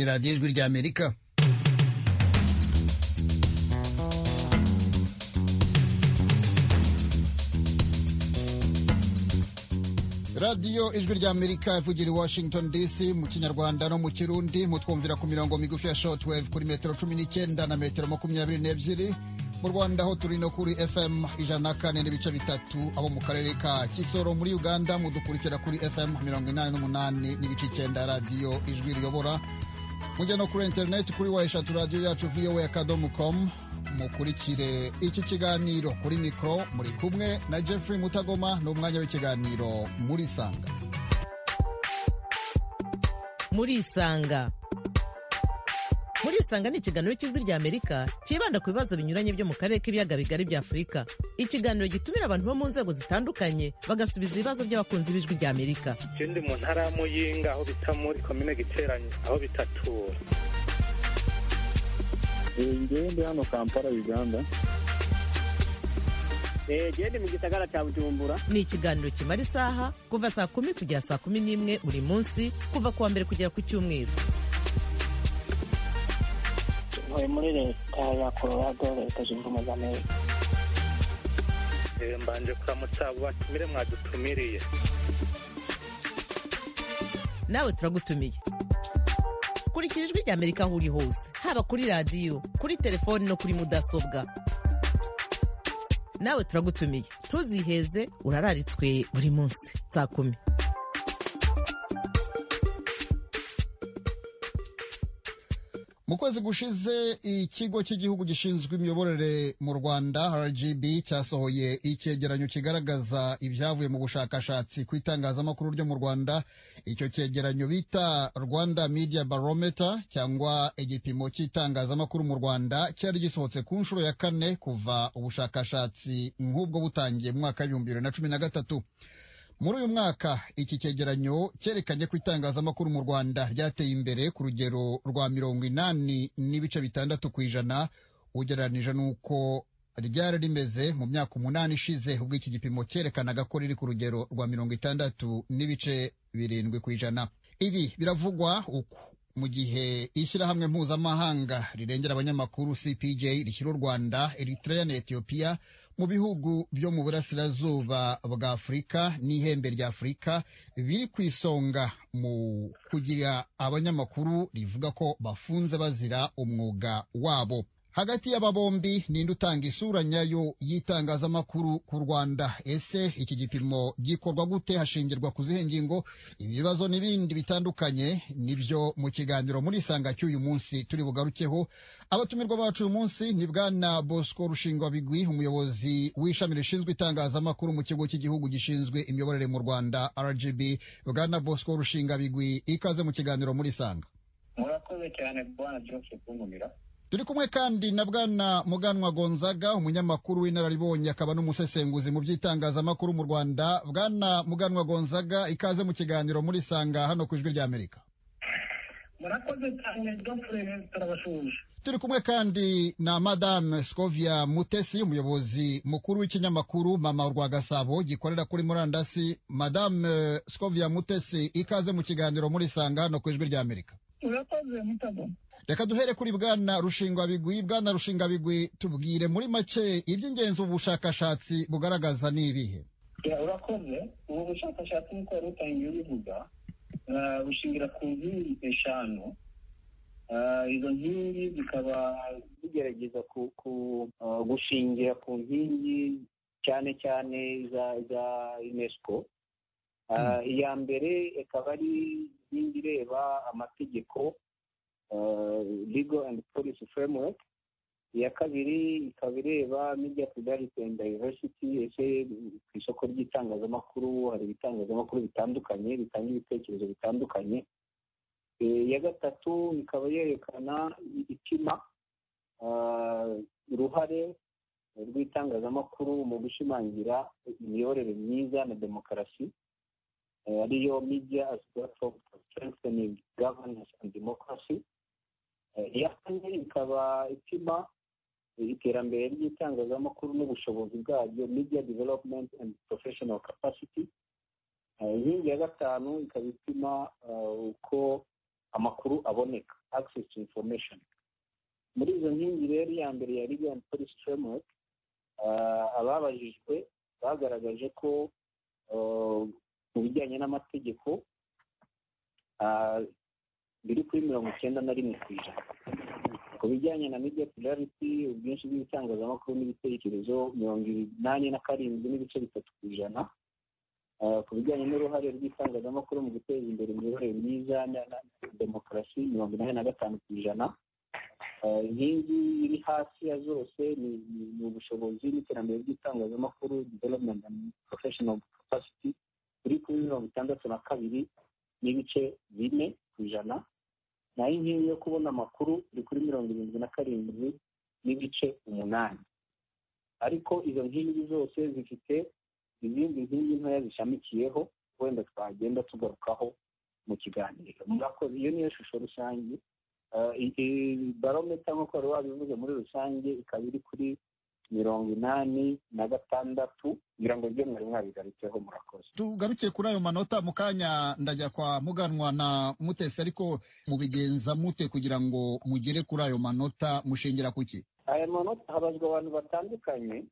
radiyo ijwi ry'amerika radiyo ijwi ry'amerika ivugira i washington dc mu kinyarwanda no mu kirundi mutwumvira ku mirongo migufi ya shortwave kuri metero cumi n'icyenda na metero makumyabiri n'ebyiri mu rwanda aho turi no kuri fm ijana na kane n'ibice bitatu abo mu karere ka kisoro muri uganda mudukurikira kuri fm mirongo inani n'umunani n'ibice icyenda radiyo ijwi riyobora mujya no kuri interineti kuri wa eshatu radiyo yacu voa akadomo komu mukurikire iki kiganiro kuri mikoro muri kumwe na Jeffrey mutagoma ni umwanya w'ikiganiro muri isanga muri isanga muri isanga ni ikiganiro cy'ijwi rya amerika cyibanda ku bibazo binyuranye byo mu karere k'ibiyaga bigari bya afurika ikiganiro gitumira abantu bo mu nzego zitandukanye bagasubiza ibibazo by'abakunzi b'ijwi rya amerika ikindi mu ntara ya muyinga aho bita muri komine giteranye aho bitatura ngende hano kampala uganda gende mu gisagara cya bujumbura ni ikiganiro kimara isaha kuva saa kumi kugera saa kumi n'imwe buri munsi kuva ku wa mbere kugera ku cyumweru ntuye muri leta ya colorado leta zunze ubumwe za amerika mbanje kuramutsa batumire mwadutumiriye nawe turagutumiye kurikira ijwi rya amerika aho uri hose haba kuri radiyo kuri telefoni no kuri mudasobwa nawe turagutumiye ntuziheze urararitswe buri munsi saa kumi mu kwezi gushize ikigo cy'igihugu gishinzwe imiyoborere mu rwanda rgb cyasohoye icyegeranyo kigaragaza ibyavuye mu bushakashatsi ku itangazamakuru ryo mu rwanda icyo cyegeranyo bita rwanda media barometer cyangwa igipimo cy'itangazamakuru mu rwanda cyari gisohotse ku nshuro ya kane kuva ubushakashatsi nk'ubwo butangiye mu mwaka w'ibihumbi bibiri na cumi na gatatu muri uyu mwaka iki cyegeranyo cyerekanye ko itangazamakuru mu rwanda ryateye imbere ku rugero rwa mirongo inani n'ibice bitandatu ku ijana ugereranije n'uko ryari rimeze mu myaka umunani ishize ubwo iki gipimo cyerekanaga ko riri ku rugero rwa mirongo itandatu n'ibice birindwi ku ijana ibi biravugwa uku mu gihe ishyirahamwe mpuzamahanga rirengera abanyamakuru cpj rishyira u rwanda eritrea na etiyopiya mu bihugu byo mu burasirazuba bwa afurika n'ihembe rya afurika biri ku isonga mu kugira abanyamakuru rivuga ko bafunze bazira umwuga wabo hagati y'aba bombi ninde utanga isura nyayo y'itangazamakuru ku rwanda ese iki gipimo gikorwa gute hashingirwa ku zihe ngingo ibi bibazo n'ibindi bitandukanye nibyo mu kiganiro muri isanga cy'uyu munsi turi bugarukeho abatumirwa bacu uyu munsi ni bwana bosco rushingwa bigwi umuyobozi w'ishami rishinzwe itangazamakuru mu kigo cy'igihugu gishinzwe imiyoborere mu rwanda rgb bwana bosco rushinga bigwi ikaze mu kiganiro muri isanga murakoze cyane bwana joseph kungumira turi kumwe kandi na bwana muganwa gonzaga umunyamakuru w'inararibonye akaba n'umusesenguzi mu by'itangazamakuru mu rwanda bwana muganwa gonzaga ikaze mu kiganiro muri sanga hano ku ijwi ry'amerika murakoze cyane dofure turabashuje turi kumwe kandi na madame scovia mutesi umuyobozi mukuru w'ikinyamakuru mama rwa gasabo gikorera kuri murandasi madame scovia mutesi ikaze mu kiganiro muri sanga hano ku ijwi ry'amerika urakoze mutagoma reka duhere kuri bwana rushinga bigwi bwana rushinga bigwi tubwire muri make iby'ingenzi ubu bushakashatsi bugaragaza ni ibihe urakoze ubu bushakashatsi nk'uko wari utangiye ubivuga bushingira ku nkingi eshanu izo nkingi zikaba zigerageza gushingira ku nkingi cyane cyane za unesco iya mbere ikaba ari inkingi ireba amategeko legal and policy framework iya kabiri ikaba ireba media plurality and diversity ese ku isoko ry'itangazamakuru hari ibitangazamakuru bitandukanye bitanga ibitekerezo bitandukanye iya gatatu ikaba yerekana ipima uruhare rw'itangazamakuru mu gushimangira imiyoborere myiza na demokarasi ariyo media as platform for strengthening governance and democracy iya kane ikaba ipima iterambere ry'itangazamakuru n'ubushobozi bwaryo media development and professional capacity inkingi ya gatanu ikaba ipima uko amakuru aboneka access to information muri izo nkingi rero iya mbere ya libyan policy framework ah, ababajijwe bagaragaje ko ah, mu bijyanye n'amategeko ah, biri kuri mirongo icyenda na rimwe ku ijana ku bijyanye na media plurality ubwinshi bw'ibitangazamakuru n'ibitekerezo mirongo inani na karindwi n'ibice bitatu ku ijana Ah, ku bijyanye n'uruhare rw'itangazamakuru mu guteza imbere imiyoborere myiza na na- na demokarasi mirongo inani na gatanu ku ijana Ah, inkingi iri hasi ya zose ni ni- ni ubushobozi n'iterambere ry'itangazamakuru development and professional capacity iri kuri mirongo itandatu na kabiri n'ibice bine ku ijana naho inkingi yo kubona amakuru iri kuri mirongo irindwi na karindwi n'ibice umunani ariko izo nkingi zose zifite izindi nkingi ntoya zishamikiyeho wenda twagenda tugarukaho mu kiganiro murakoze iyo niyo shusho rusange Ah, i- i- barometa nk'uko wari wabivuze muri rusange ikaba iri kuri mirongo inani na gatandatu kugira ngo ibyo mwari mwabigarutseho murakoze tugaruke kuri ayo manota mu kanya ndajya kwa muganwa na mutesi ariko mubigenza mute kugira ngo mugere kuri ayo manota mushingira kuki aya manota habazwa abantu batandukanye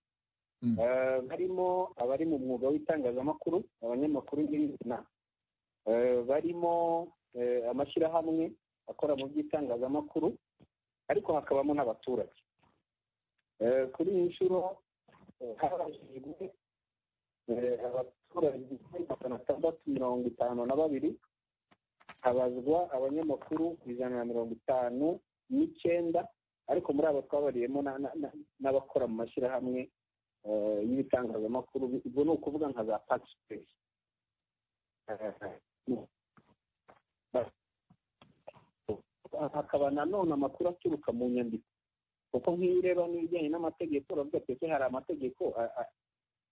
Mm. eh, barimo abari mu mwuga w'itangazamakuru abanyamakuru n'ibizina Eh, barimo eh, amashyirahamwe akora mu by'itangazamakuru ariko hakabamo n'abaturage Eh, kuri iyi nshuro eh, habajijwe eh, abaturage igihumbi magana atandatu mirongo itanu na babiri habazwa abanyamakuru ijana na mirongo itanu n'icyenda ariko muri abo twabariyemo na- na- na- n'abakora mu mashyirahamwe eh, y'ibitangazamakuru ubwo ni ukuvuga nka za pagisipesi hakaba nanone amakuru aturuka mu nyandiko kuko nk'iyo ureba n'ibijyanye n'amategeko uravuga ati ese hari amategeko a- a-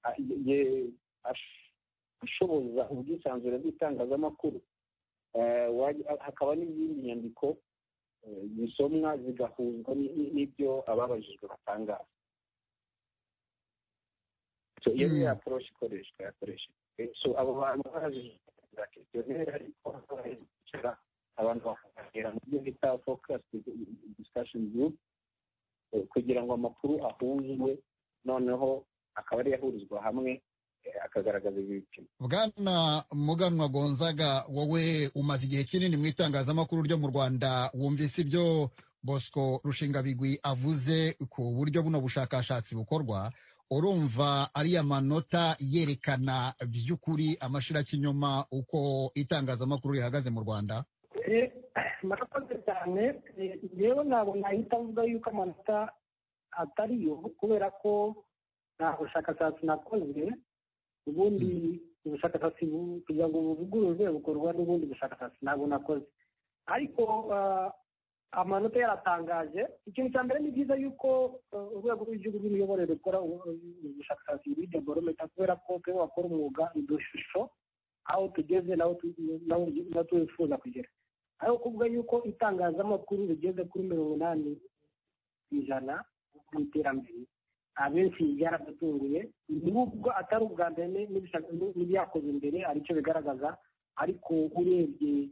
a- ye- ash- ashoboza ubwisanzure bw'itangazamakuru Eh, wajya- hakaba n'izindi nyandiko eh, zisomwa zigahuzwa ni- ni- n'ibyo ababajijwe batangaza So, iyo Mm. niyo approach ikoreshwa yakoreshejwe Eh, so abo bantu babajijwe za questionnaire ariko bicara abantu bakaganira mu byo bita focus discussion group eh, kugira ngo amakuru ahuzwe noneho akaba ari ahurizwa hamwe eh, akagaragaza ibipimo bwana muganwa gonzaga wowe umaze igihe kinini mu itangazamakuru ryo mu rwanda wumvise ibyo bosco rushingabigwi avuze ku buryo buno bushakashatsi bukorwa urumva ariya manota yerekana by'ukuri amashirakinyoma uko itangazamakuru rihagaze mu rwanda Eh, murakoze cyane Eh, rero ntabwo nahita avuga yuko amanota atariyo kubera ko nta bushakashatsi nakoze ubundi ubushakashatsi bu- kugira ngo buvugururwe bukorwa n'ubundi bushakashatsi ntabwo nakoze ariko ah, amanota yaratangaje ikintu cya mbere ni byiza yuko ah, urwego rw'igihugu rw'imiyoborere rukora ubu- ubu bushakashatsi muri deborometa kubera ko twe bakora umwuga udushusho aho tugeze n'aho tu- n'aho- n'aho twifuza kugera aho kuvuga yuko itangazamakuru rigeze kuri mirongo inani ku ijana mu iterambere abenshi byaradutunguye nubwo atari ubwa mbere ni- n'ibishaka- ni- n'ibyakoze imbere aricyo bigaragaza ariko urebye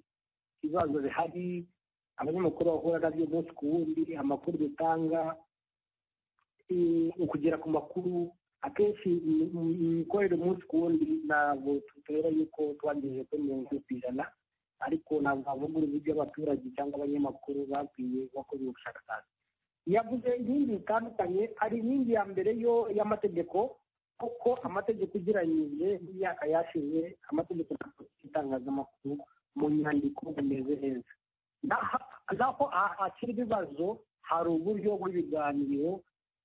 ibibazo bihari abanyamakuru bahura nabyo umunsi ku wundi amakuru dutanga eh, ukugera ku makuru akenshi im- im- imikorere umunsi ku wundi ntabwo tutera yuko twagejeje kuri mirongo ine ku ijana ariko ntabwo havuga uburyo abaturage cyangwa abanyamakuru bakwiye bakoze ubushakashatsi yavuze inkingi zitandukanye hari inkingi ya mbere yo y'amategeko kuko amategeko ugereranyije n'imyaka yashize amategeko nta itangazamakuru mu nyandiko bimeze neza Naho- naho akiri ibibazo hari uburyo bw'ibiganiro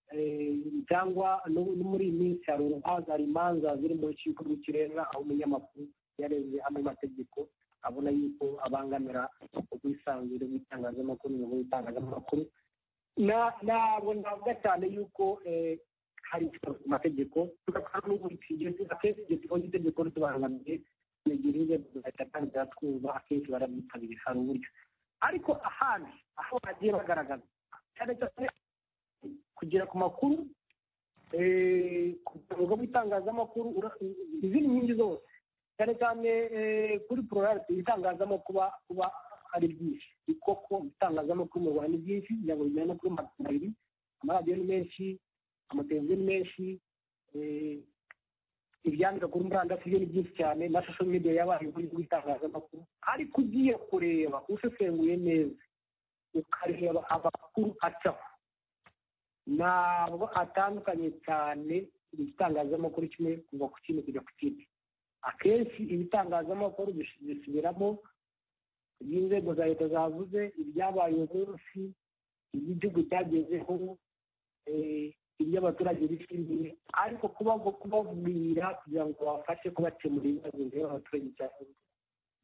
eh, cyangwa no- no muri iyi minsi hari urubanza hari imanza ziri mu rukiko rw'ikirenga aho umunyamakuru yareze amwe mategeko abona yuko abangamira ubwisanzure bw'itangazamakuru n'umuyoboro w'itangazamakuru Na- ntabwo navuga cyane yuko eh, hari ikibazo ku mategeko tugakora n'ubutigeze akenshi igihe tubonye itegeko ritubangamiye twegera inzego zigahita kandi ziratwumva akenshi barabyitabira hari uburyo ariko ahandi aho bagiye bagaragaza cyane cyane kugera ku makuru eh, ku rubuga rw'itangazamakuru ura- izindi nkingi zose cyane cyane eh, kuri pororarite itangazamakuru kuba kuba ari byinshi ni koko ibitangazamakuru mu rwanda ni byinshi ibyago bijyana no kuri magana abiri amaradiyo ni menshi amateleviziyo ni menshi eh, ibyandika kuri murandasi byo ni byinshi cyane na social media yabaye uburyo bw'itangazamakuru ariko ugiye kureba usesenguye neza ukareba amakuru acaho ntabwo atandukanye cyane igitangazamakuru kimwe kuva ku kindi kujya ku kindi akenshi ibitangazamakuru bis- bisubiramo iby'inzego za leta zavuze ibyabaye uwo munsi iby'igihugu cyagezeho eh, iby'abaturage bishimiye ariko kuba kubabwira kugira ngo babafashe kubakemura ibibazo bireba abaturage cyangwa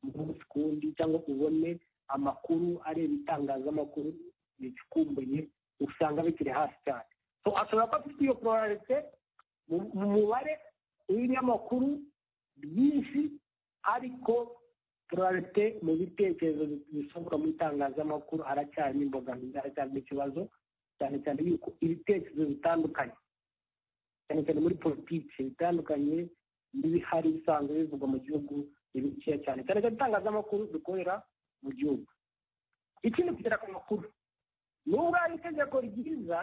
umunsi ku wundi cyangwa ubone amakuru areba itangazamakuru ricukumbuye usanga bikiri hasi cyane So, ashobora kuba afite iyo pororarite mu mu mubare w'ibinyamakuru byinshi ariko pororarite mu bitekerezo bi- bisohoka mu itangazamakuru haracyarimo imbogamizi haracyarimo ikibazo cyane cyane yuko ibitekerezo bitandukanye cyane cyane muri politiki bitandukanye n'ibihari bisanzwe bivugwa mu gihugu ni bikeya cyane cyane cyane itangazamakuru dukorera mu gihugu ikindi kugera ku makuru nubwo hari itegeko ryiza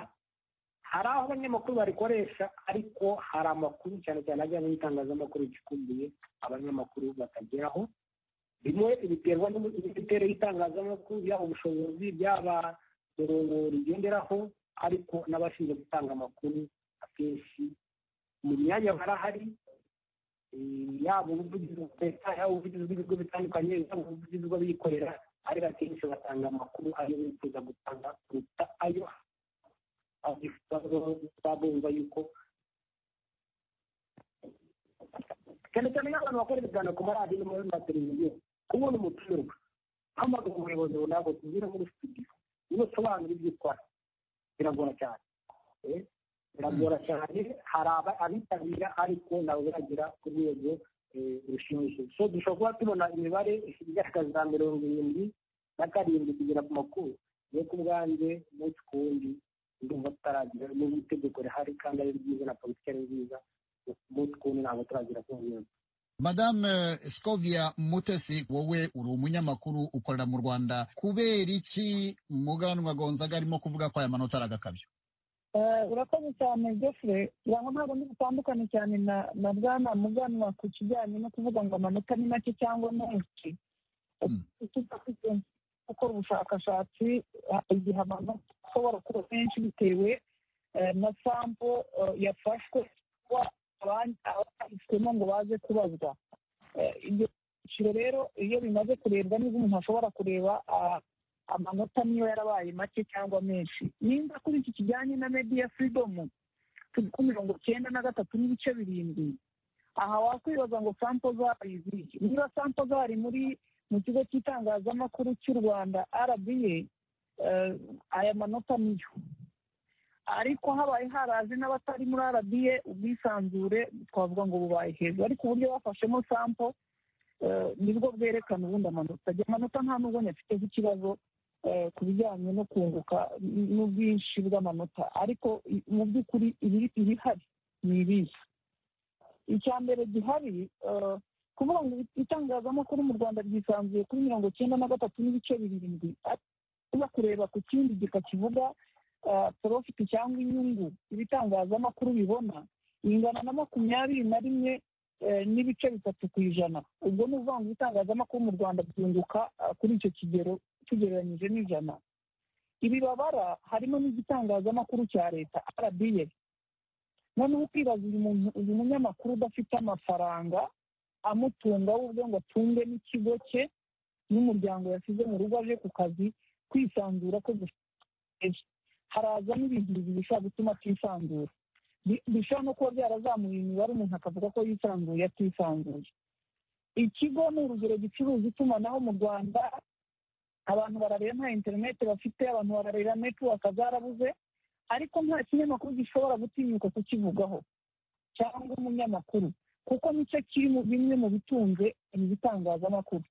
hari aho abanyamakuru barikoresha ariko hari amakuru cyane cyane ajya mu itangazamakuru ricukumbuye abanyamakuru batageraho rimwe biterwa n'ubu- n'imiterere y'itangazamakuru yaba ubushobozi byaba mirongo rigenderaho ariko n'abashinzwe gutanga amakuru akenshi mu myanya barahari eh, yaba ubuvugizi bwa leta yaba ubuvugizi bw'ibigo bitandukanye yaba ubuvugizi bw'abikorera ariko akenshi batanga amakuru ayo bifuza gutanga kuruta ayo babumva yuko cyane cyane nk'abantu bakora ibiganiro ku maradiyo no muri mateleviziyo kubona umutumirwa hamagara umuyobozi runaka utubwire muri studio niba usobanura ibyo ukora biragora cyane Eh, biragora cyane hari aba- abitabira ariko ntabwo biragera ku rwego eh, rushimishije so dushobora kuba tubona imibare igaragaza mirongo irindwi na karindwi kugera ku makuru yo ku bwanjye umunsi ku wundi ndumva tutaragira n'ubu itegeko rihari kandi ari ryiza na politiki ari nziza umunsi ku wundi ntabwo turagera ku ntego madame scovia mutesi wowe uri umunyamakuru ukorera mu rwanda kubera iki muganwa gonzaga arimo kuvuga ko aya manota ari agakabyo Eh, urakoze cyane jeffre uraho ntabwo ndi butandukane cyane na na bwana muganwa ku kijyanye no kuvuga ngo amanota ni make cyangwa menshi Mm. tudafite gukora ubushakashatsi ha- igihe amanota ashobora kuba menshi bitewe eh, na sampo eh, yafashwe kuba abandi- abatayifitemo ngo baze kubazwa Eh, ibyo byiciro rero iyo bimaze kurebwa nibwo umuntu ashobora kureba ah, amanota niyo yarabaye make cyangwa menshi nimba kuri iki kijyanye na media freedom turi ku mirongo cyenda na gatatu n'ibice birindwi aha wakwibaza ngo sampo zari iziki niba sampo zari muri mu kigo cy'itangazamakuru cy'u rwanda rba eh, aya manota niyo ariko habaye haraje n'abatari muri rba ubwisanzure twavuga ngo bubaye hejuru ariko uburyo bafashemo sampo eh, nibwo bwerekana ubundi amanota ayo amanota nta n'ubwo nyafiteho ikibazo eh, ku bijyanye no kunguka n- n'ubwinshi bw'amanota ariko i- mu by'ukuri ibiri- ibihari ni ibihe icya mbere gihari eh, kuvuga ngo itangazamakuru mu rwanda ryisanzuye kuri mirongo cyenda na gatatu n'ibice birindwi ariko uza kureba ku kindi gika kivuga eh, profit cyangwa inyungu ibitangazamakuru bibona ingana na makumyabiri na rimwe eh, n'ibice bitatu ku ijana ubwo ni ukuvuga ngo ibitangazamakuru mu rwanda byunguka eh, kuri icyo kigero tugereranyije n'ijana ibibabara harimo n'igitangazamakuru cya leta rba noneho ukibaza uyu muntu uyu munyamakuru udafite amafaranga amutunga w'uburyo ngo atunge n'ikigo cye n'umuryango yasize mu rugo aje ku kazi kwisanzura ko guteje haraza n'ibintu bibiri bishobora gutuma atisanzura Bi- bishobora no kuba byarazamuye imibare umuntu akavuga ko yisanzuye atisanzuye ikigo ni urugero gicuruza itumanaho mu rwanda abantu barareba nta interineti bafite abantu barareba netiwaka zarabuze ariko nta kinyamakuru gishobora gutinyuka kukivugaho cyangwa umunyamakuru kuko nicyo kiri mu bimwe mu bitunze ibi bitangazamakuru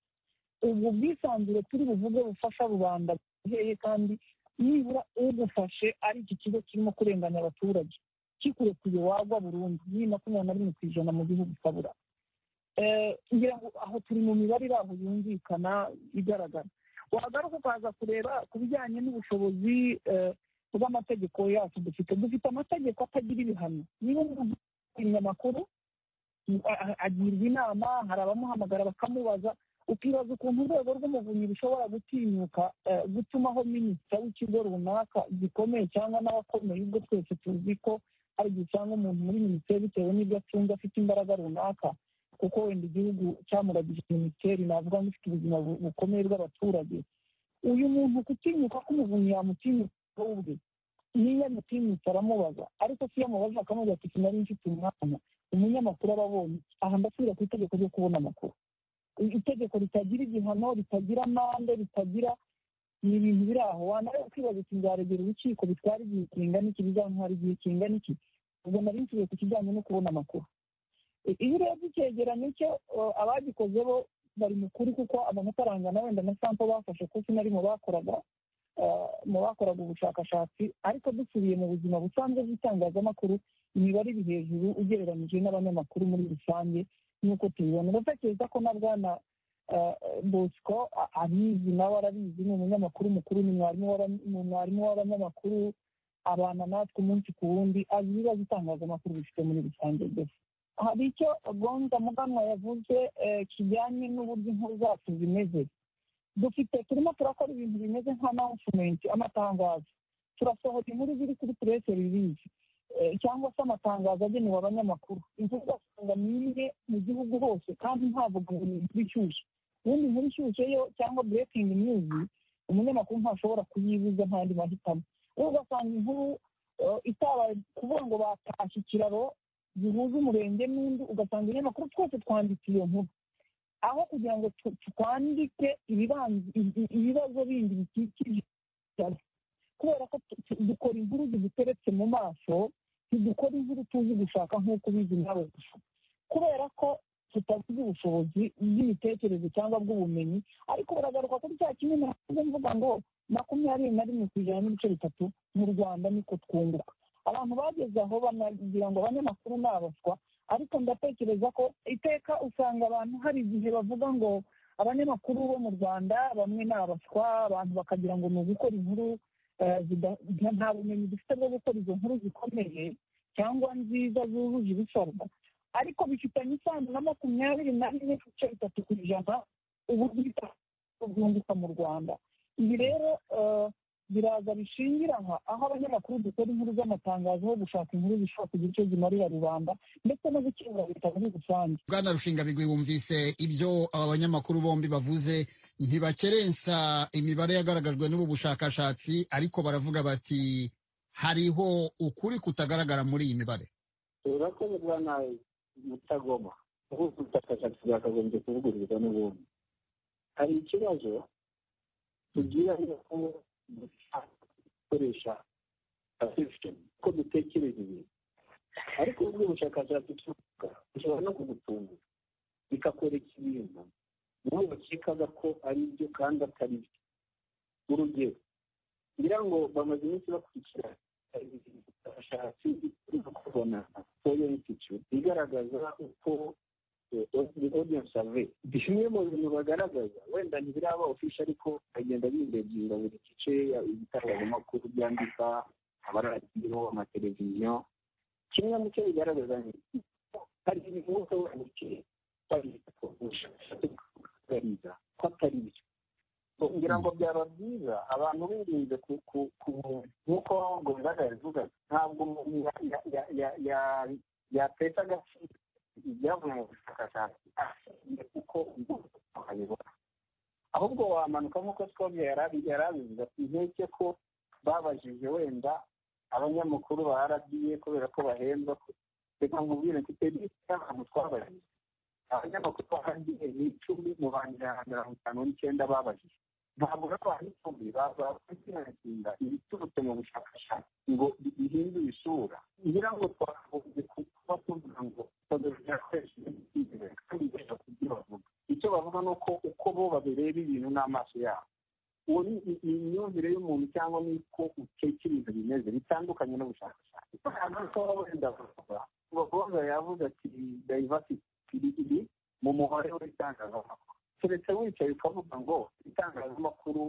ubwo bwisanzure turi buvuge bufasha rubanda buheye kandi nibura ugufashe ari iki kigo kirimo kurenganya abaturage kikurekuye wagwa burundu ni makumyabiri na rimwe ku ijana mu gihugu ukabura Eh, ngira ngo aho turi mu mibare iri aho yumvikana igaragara wagaruka ukaza kureba ku bijyanye n'ubushobozi bw'amategeko yacu dufite dufite amategeko atagira ibihano niba umuntu umunyamakuru agirwa inama hari abamuhamagara bakamubaza ukibaza ukuntu urwego rw'umuvunyi rushobora gutinyuka gutumaho minisita w'ikigo runaka gikomeye cyangwa n'abakomeye ubwo twese tuzi ko hari igihe cyangwa umuntu muri minisiteri bitewe n'ibyo acunga afite imbaraga runaka kuko wenda igihugu cyamuragije minisiteri navuga ngo ifite ubuzima bukomeye bw'abaturage uyu muntu kutinyuka k'umuvunyi yamutinyuka ubwe niyo yamutinyutse aramubaza ariko si iyo amubaza akamubwira ati sinari mfite umwana umunyamakuru aba abonye aha ndasubira ku itegeko ryo kubona amakuru itegeko ritagira igihano ritagira amande ritagira ni ibintu biri aho wanareba kwibaza ati nzaregera urukiko bitwara igihe kingana iki bizantwara igihe kingana iki ubwo nari nsubiye ku kijyanye no kubona amakuru iyo urebye icyegeranyo cyo abagikoze bo bari mu kuri kuko amanota arangana wenda na sampo bafashe kuko sinari mu bakoraga mu bakoraga ubushakashatsi ariko dusubiye mu buzima busanzwe bw'itangazamakuru imibare iri hejuru ugereranyije n'abanyamakuru muri rusange nk'uko tubibona ndatekereza ko na bwana bosco abizi nawe arabizi ni umunyamakuru mukuru ni mwarimu w'abanyamakuru abana natwe umunsi ku wundi azi ibibazo itangazamakuru bifite muri rusange byose hari icyo gonza muganwa yavuze kijyanye n'uburyo inkuru zacu zimeze dufite turimo turakora ibintu bimeze nka announcement amatangazo turasohora inkuru ziri kuri press release cyangwa se amatangazo agenewe abanyamakuru inkuru ugasanga ni imwe mu gihugu hose kandi ntavuga ngo ni inkuru ishyushye ubundi inkuru ishyushye yo cyangwa breaking news umunyamakuru ntashobora kuyibuza nta yandi mahitamo wowe ugasanga inkuru itabaye kuvuga ngo batashye ikiraro zihuza umurenge n'undi ugasanga ibinyamakuru twese twanditse iyo nkuru aho kugira ngo twandike ibibazo bindi bikikije kubera ko dukora inkuru ziduteretse mu maso ntidukora inkuru tuzi gushaka nk'uko ubizi nawe kubera ko tutagize ubushobozi bw'imitekerereze cyangwa bw'ubumenyi ariko baragaruka kuri cya kimwe navuze mvuga ngo makumyabiri na rimwe ku ijana n'ibice bitatu mu rwanda niko twunguka abantu bageze aho banagira ngo abanyamakuru ni abaswa ariko ndatekereza ko iteka usanga abantu hari igihe bavuga ngo abanyamakuru bo mu rwanda bamwe ni abaswa abantu bakagira ngo ni ugukora inkuru nta bumenyi dufite bwo gukora izo nkuru zikomeye cyangwa nziza zujuje ibisabwa ariko bifitanye isano na makumyabiri na rimwe ku bice bitatu ku ijana uburyo bwunguka mu rwanda ibi rero biraza bishingira aha aho abanyamakuru dukora inkuru z'amatangazo ho gushaka inkuru zishobora kugira icyo zimarira rubanda ndetse no gukemura leta muri rusange bwana rushinga bigwi wumvise ibyo aba banyamakuru bombi bavuze ntibakerensa imibare yagaragajwe n'ubu bushakashatsi ariko baravuga bati hariho ukuri kutagaragara muri iyi mibare urakoze bwana mutagoma ahubwo ubushakashatsi bwakagombye kuvugururirwa n'ubundi hari ikibazo tugira ko gukoresha perception ko dutekereza ibintu ariko ubwo bushakashatsi tuvuga bushobora no kugutungura bikakwereka ibintu wowe bakekaga ko ari byo kandi atari byo urugero ngira ngo bamaze iminsi bakurikira ubushakashatsi turi kubona foyo institute igaragaza uko audience survey bimwe mu bintu bagaragaza wenda ntibiraba ofisha ariko bagenda bindebyiza buri gice ibitangazamakuru byandika amaradiyo amateleviziyo kimwe mu cyo bigaragaza ni hari ibintu wose wandikira babigaragariza ko atari byo ngira ngo byaba byiza abantu birinze ku nk'uko ngo bibagaragaza ntabwo umuntu yateza agaciro ibyavuye mu bushakashatsi kuko ukabibona ahubwo wamanuka nk'uko twabyo yari abivuga ati nkeke ko babajije wenda abanyamakuru ba rba kubera ko bahembwa reka nkubwire mfite lisiti y'abantu twabajije abanyamakuru ba rba ni icumi mu bantu ijana mirongo itanu n'icyenda babajije ntabwo n'abantu icumi bakwihangira ibiturutse mu bushakashatsi ngo bihindure isura ngira ngo twakagombye kuba tuvuga ngo icyo bavuga ni uko uko bo babireba ibintu n'amaso yabo uwo ni imyumvire y'umuntu cyangwa n'uko utekereza bimeze bitandukanye n'ubushakashatsi wenda bakobwa yavuze ati dayivasiti iri mu muhore w'itangazamakuru keretse wicaye ukavuga ngo itangazamakuru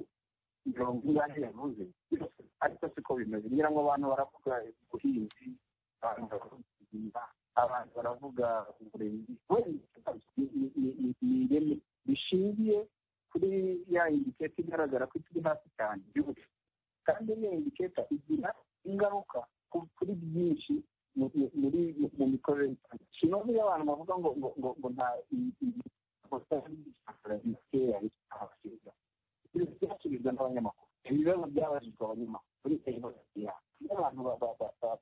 mirongo inani yavuze byose ariko siko bimeze ngira ngo abantu baravuga ubuhinzi abantu baravuga ubuzima abantu baravuga uburezi ni ireme rishingiye kuri ya indiketa igaragara ko ikiri hasi cyane byose kandi iyo indiketa igira ingaruka kuri byinshi mu mikorere sinozi iyo abantu bavuga ngo ngo ngo ngo nta byasubizwa n'abanyamakuru ibibazo byabajijwe abanyamakuru abantu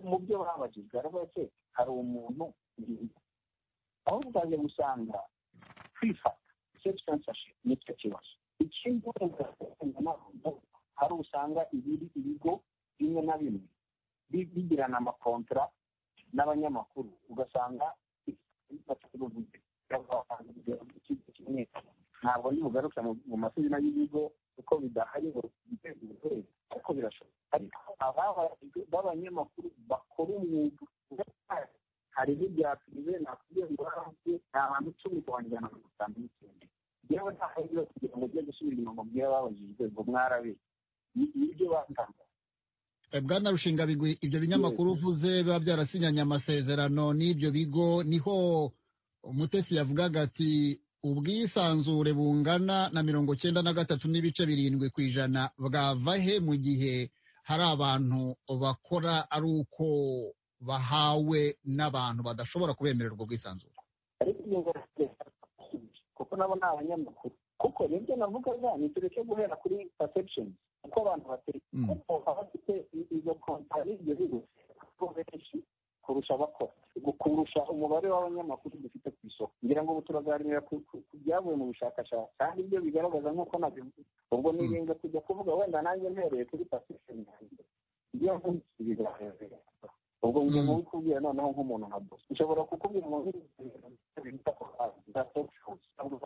mu byo babajijwe aravuga ati hari umuntu aho tutaje gusanga kwifata self-censorship nicyo kibazo ikindi hari usanga ibiri ibigo bimwe na bimwe bigirana amakontra n'abanyamakuru ugasanga ntabwo ntibugaruka mu mazina y'ibigo kuko bidahari ngo biteze uburwayi ariko birashoboka ariko ababajwe b'abanyamakuru bakora umwuga hari n'ibya pirive nakubwiye ngo harahaze nta bantu icumi kubanjyana mu gutanga n'ikindi yewe nta hajyiwe kugira ngo ujye gusubira inyuma mbwira ababajijwe ngo mwarabe ibyo batanga bwana rushingabigwi ibyo binyamakuru uvuze biba byarasinyanye amasezerano n'ibyo bigo niho umutesi yavugaga ati ubwisanzure bungana na mirongo cyenda na gatatu n'ibice birindwi ku ijana bwava he mu gihe hari abantu bakora ari uko bahawe n'abantu badashobora kubemerera ubwo bwisanzure ariko iyo kuko nabo ni abanyamakuru kuko nibyo navugaga ni tureke guhera kuri perception uko abantu batekereza kuko abafite izo kontari ibyo bigo ko benshi kurusha abakora kurusha umubare w'abanyamakuru dufite ku isoko ngira ngo ubu turaganira ku byavuye mu bushakashatsi kandi ibyo bigaragaza nk'uko nabivuze ubwo nirinda kujya kuvuga wenda nanjye mpereye kuri perception yanjye ibyo mvunitse bigaragaza ubwo ngo mubi kubwira noneho nk'umuntu nka bose ushobora kukubwira ngo bita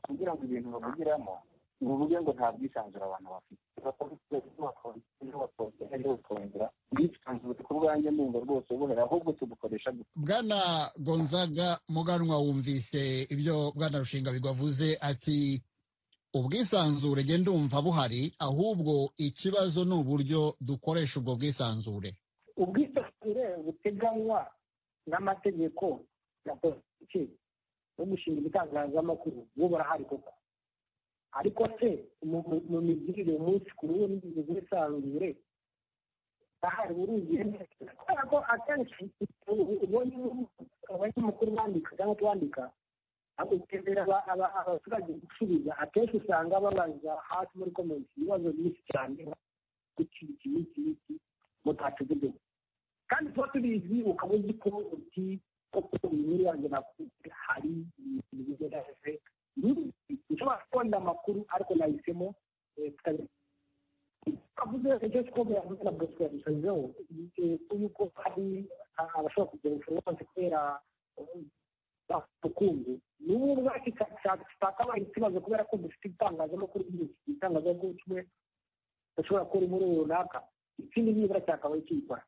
kugira ngo ibintu bavugiramo ni uvuge ngo nta bwisanzure abantu bafite bwisanzure ku bwanjye numva rwose buhera ahubwo tubukoresha bwana gonzaga muganwa wumvise ibyo bwana rushinga bigavuze ati ubwisanzure genda umva buhari ahubwo ikibazo ni uburyo dukoresha ubwo bwisanzure ubwisanzure buteganywa n'amategeko ya politiki yo gushinga ibitangazamakuru bo barahari koko ariko se mu migirire umunsi ku wundi ubwisanzure bahari burugiye neza kubera ko akenshi ubonye abanyamakuru bandika cyangwa tubandika utemera abaturage gusubiza akenshi usanga babaza hasi muri komenti ibibazo byinshi cyane iki iki iki iki mutategurwe kandi tuba tubizi ukaba uzi ko uti koko inkuru yanjye nakuze hari ibintu bigerageze nshobora kubona amakuru ariko nahisemo kavuze icyo twumva yavuze na bosco yabisanzeho yuko hari abashobora kugira influence kubera ukungu n'ubu ubwacu twakabaye ikibazo kubera ko dufite itangazamakuru ryinshi itangazamakuru kimwe dushobora gukora inkuru runaka ikindi nibura cyakabaye kiyikora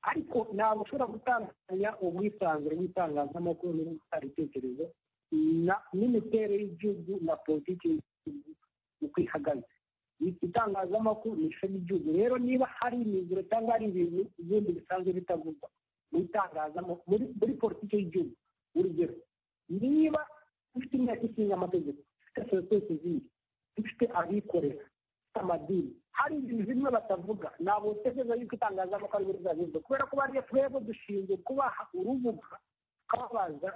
ariko ntabwo ushobora gutandukanya ubwisanzure bw'itangazamakuru n'ubutanga ibitekerezo n'imiterere y'igihugu na politiki y'igihugu uko ihagaze itangazamakuru ni ishami ry'igihugu rero niba hari imiziro cyangwa hari ibintu ibindi bisanzwe bitavugwa mu itangazamakuru muri politiki y'igihugu urugero niba dufite imyaka ishinga amategeko dufite sosiyete zindi dufite abikorera amadini hari ibintu bimwe batavuga ntabwo utekereza yuko itangazamakuru ari buri bwagezwe kubera ko bariya twebwe dushinzwe kubaha urubuga tukababaza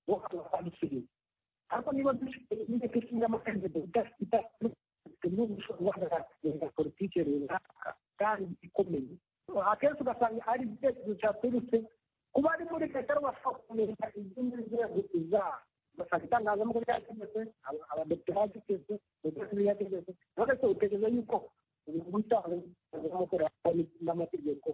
bo bakadusubiriza ariko niba dufite inteko ishinga amategeko idafite n'ubushobozi guhagarara politiki runaka kandi ikomeye akenshi ugasanga ari igitekerezo cyaturutse kuba ari muri leta rero bashobora kumenya ibyo muri nzego zabo ugasanga itangazamakuru ryategetse abadepite bategetse ndetse n'ibyategetse uretse utekereza yuko ubutangazamakuru n'amategeko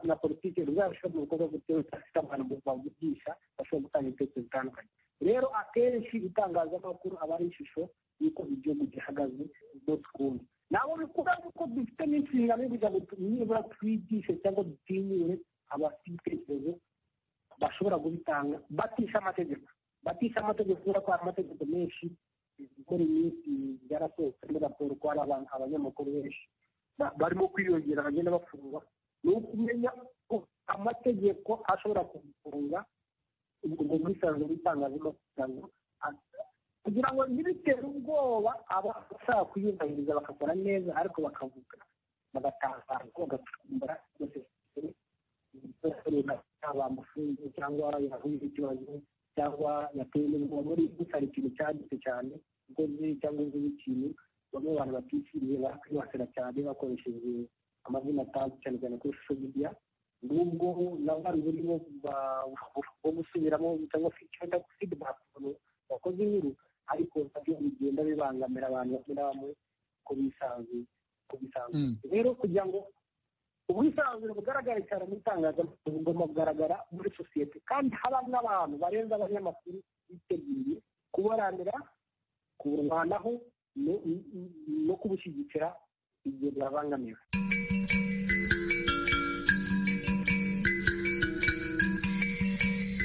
na politiki ruzarushaho mu bikorwa guteza abantu bavugisha bashobora gutanga ibitekerezo bitandukanye rero akenshi itangazamakuru aba ari ishusho y'uko igihugu gihagaze umunsi ku wundi ntabwo bikura kuko dufite n'inshingano yo kugira ngo nibura twigishe cyangwa dutinyure abafite ibitekerezo bashobora kubitanga batisha amategeko batisha amategeko kubera ko hari amategeko menshi muri iyi minsi yarasohotsemo raporo ko hari abantu abanyamakuru benshi ba- barimo kwiyongera bagenda bafungwa ni ukumenya ko amategeko ashobora kugufunga ubwo bwisanzure bw'itangazamakuru kugira ngo ntibitere ubwoba abashaka kuyubahiriza bagakora neza ariko bakavuga bagatangaza bagacumbura byose bamufungiye cyangwa yahuye n'ikibazo cyangwa yatewe n'ubwoba muri gusara ikintu cyanditse cyane ukoze cyangwa uzi ikintu bamwe abantu batishyiriye bakwibasira cyane bakoresheje amazina atazwi cyane cyane kuri social media n'ubwo nabo hari uburyo bwo gusubiramo cyangwa se icyo bita feedback bakoze inkuru ariko nabyo bigenda bibangamira abantu bamwe na bamwe ku bisanzuye ku bisanzuye rero kugira ngo ubwisanzure bugaragare cyane mu itangazamakuru bugomba kugaragara muri sosiyete kandi haba n'abantu barenze abanyamakuru biteguye kubaranira kuburwanaho no- no kubushyigikira igihe byabangamiwe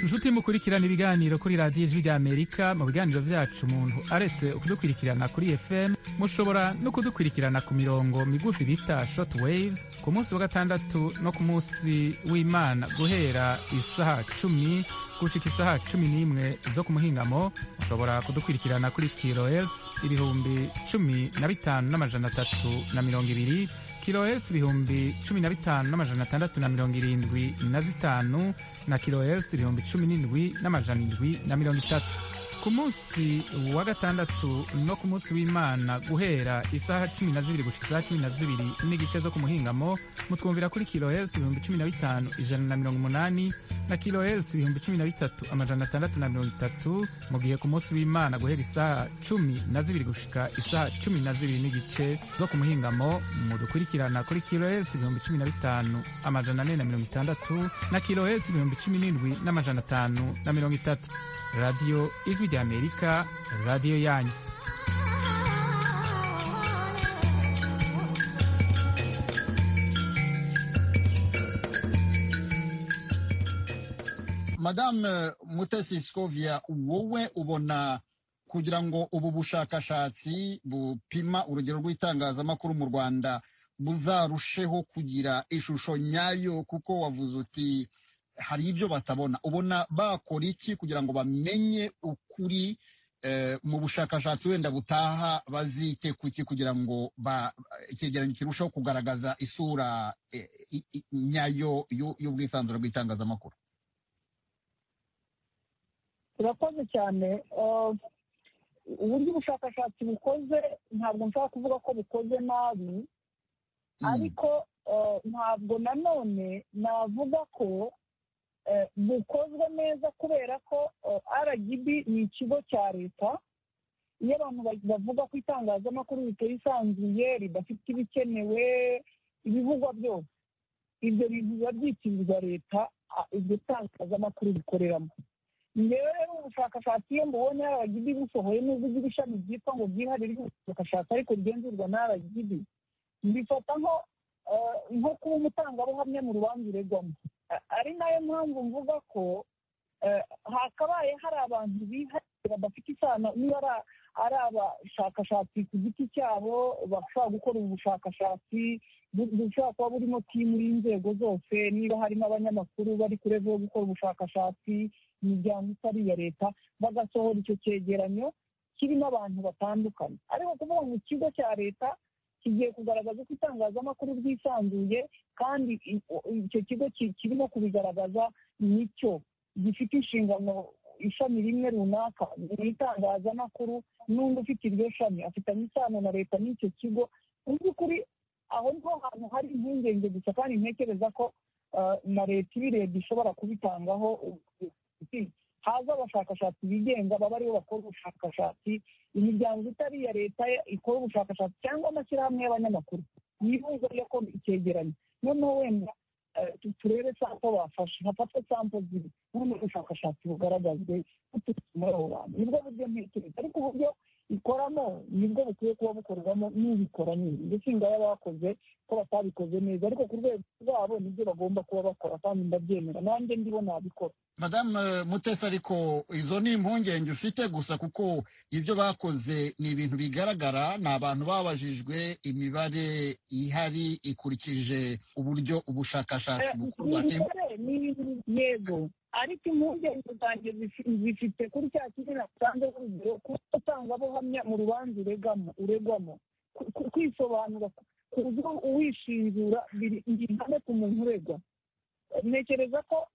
inshuti mukurikirana ibiganiro kuri radiyo ijwi ry'amerika mu biganiro byacu umuntu aretse kudukurikirana kuri fm mushobora no kudukurikirana ku mirongo migufi bita short waves ku munsi wa gatandatu no ku munsi w'imana guhera isaha cumi gushika isaha cumi n'imwe zo ku muhingamo mushobora kudukurikirana kuri kilohertz ibihumbi cumi na bitanu n'amajana atatu na mirongo ibiri kilohertz ibihumbi cumi na bitanu n'amajana atandatu na mirongo irindwi na zitanu na kilohertz ibihumbi cumi n'indwi n'amajana indwi na mirongo itatu ku munsi wa gatandatu no ku munsi w'imana guhera isaha cumi na zibiri gushika isaha cumi na zibiri n'igice zo ku muhingamo mutwumvira kuri kilohertz ibihumbi cumi na bitanu ijana na mirongo umunani na kilohertz ibihumbi cumi na bitatu amajana atandatu na mirongo itatu mu gihe ku munsi w'imana guhera isaha cumi na zibiri gushika isaha cumi na zibiri n'igice zo ku muhingamo mudukurikirana kuri kilohertz ibihumbi cumi na bitanu amajana ane na mirongo itandatu na kilohertz ibihumbi cumi n'indwi n'amajana atanu na mirongo itatu radiyo ijwi ry'amerika radiyo yanyu madame mutesi scovia wowe ubona kugira ngo ubu bushakashatsi bupima urugero rw'itangazamakuru mu rwanda buzarusheho kugira ishusho nyayo kuko wavuze uti hari ibyo batabona ubona bakora iki kugira ngo bamenye ukuri eh, mu bushakashatsi wenda butaha bazite kuki kugira ngo ba- icyegeranyo kirusheho kugaragaza isura eh, i- i- nyayo y'u- y'ubwisanzure bw'itangazamakuru turakoze cyane Uh, uburyo ubushakashatsi bukoze ntabwo nshobora kuvuga ko bukoze nabi ariko uh, ntabwo nanone navuga ko eh, bukozwe neza kubera ko uh, rgb ni ikigo cya leta iyo abantu ba- bavuga ko itangazamakuru ritisanzuye ridafite ibikenewe ibivugwa byose ibyo bintu biba byitirirwa leta ah, iryo tangazamakuru rikoreramo ngewe rero ubushakashatsi iyo mbubonye rgb busohoye nubwo igira ishami ryitwa ngo bwihariye ry'ubushakashatsi ariko rigenzurwa na rgb mbifata nko eh, nko kuba umutangabuhamya mu rubanza uregwamo A- ari nayo mpamvu mvuga ko eh, hakabaye hari abantu bihariye badafite isano niba ari a- ari abashakashatsi ku giti cyabo bashobora gukora ubu bushakashatsi bu- bushobora kuba burimo timu y'inzego zose niba harimo abanyamakuru bari kure zo gukora ubushakashatsi imiryango itari iya leta bagasohora icyo cyegeranyo kirimo abantu batandukanye ariko kuvuga ngo ikigo cya leta kigiye kugaragaza ko itangazamakuru ryisanzuye kandi i- o- icyo kigo ki- kirimo kubigaragaza nicyo gifite inshingano ishami rimwe runaka ni itangazamakuru n'undi ufite iryo shami afitanye isano na leta n'icyo kigo mu by'ukuri aho niho hantu hari impungenge gusa kandi ntekereza ko eh, na leta ibirebye ishobora kubitangaho ubuvugizi. haza abashakashatsi bigenga baba aribo bakora ubushakashatsi imiryango itari iya leta ikora ubushakashatsi cyangwa amashyirahamwe y'abanyamakuru yibuza yo ko icyegeranyo noneho wenda eh, tu- turebe sampo bafashe hafatwe sampo ziri noneho ubushakashatsi bugaragazwe buturutse muri abo bantu nibwo buryo ntekereza ariko uburyo ikoramo nibwo bukwiye kuba bukorwamo n'ubikora nyine ndetse ingaya bakoze ko batabikoze neza ariko ku rwego rwabo wabo nibyo bagomba kuba bakora kandi ndabyemera nanjye ndibo nabikora madamu mutesi ariko izo ni impungenge ufite gusa kuko ibyo bakoze ni ibintu bigaragara ni abantu babajijwe imibare ihari ikurikije uburyo ubushakashatsi bukorwa ni ibintu yego ariko impungenge zanjye zifite kuri cya kintu nasanze urugero kuba usanga abahamya mu rubanza uregamo uregwamo kwisobanura ku buryo uwishinzura biri ihame ku muntu uregwa ntekereza ko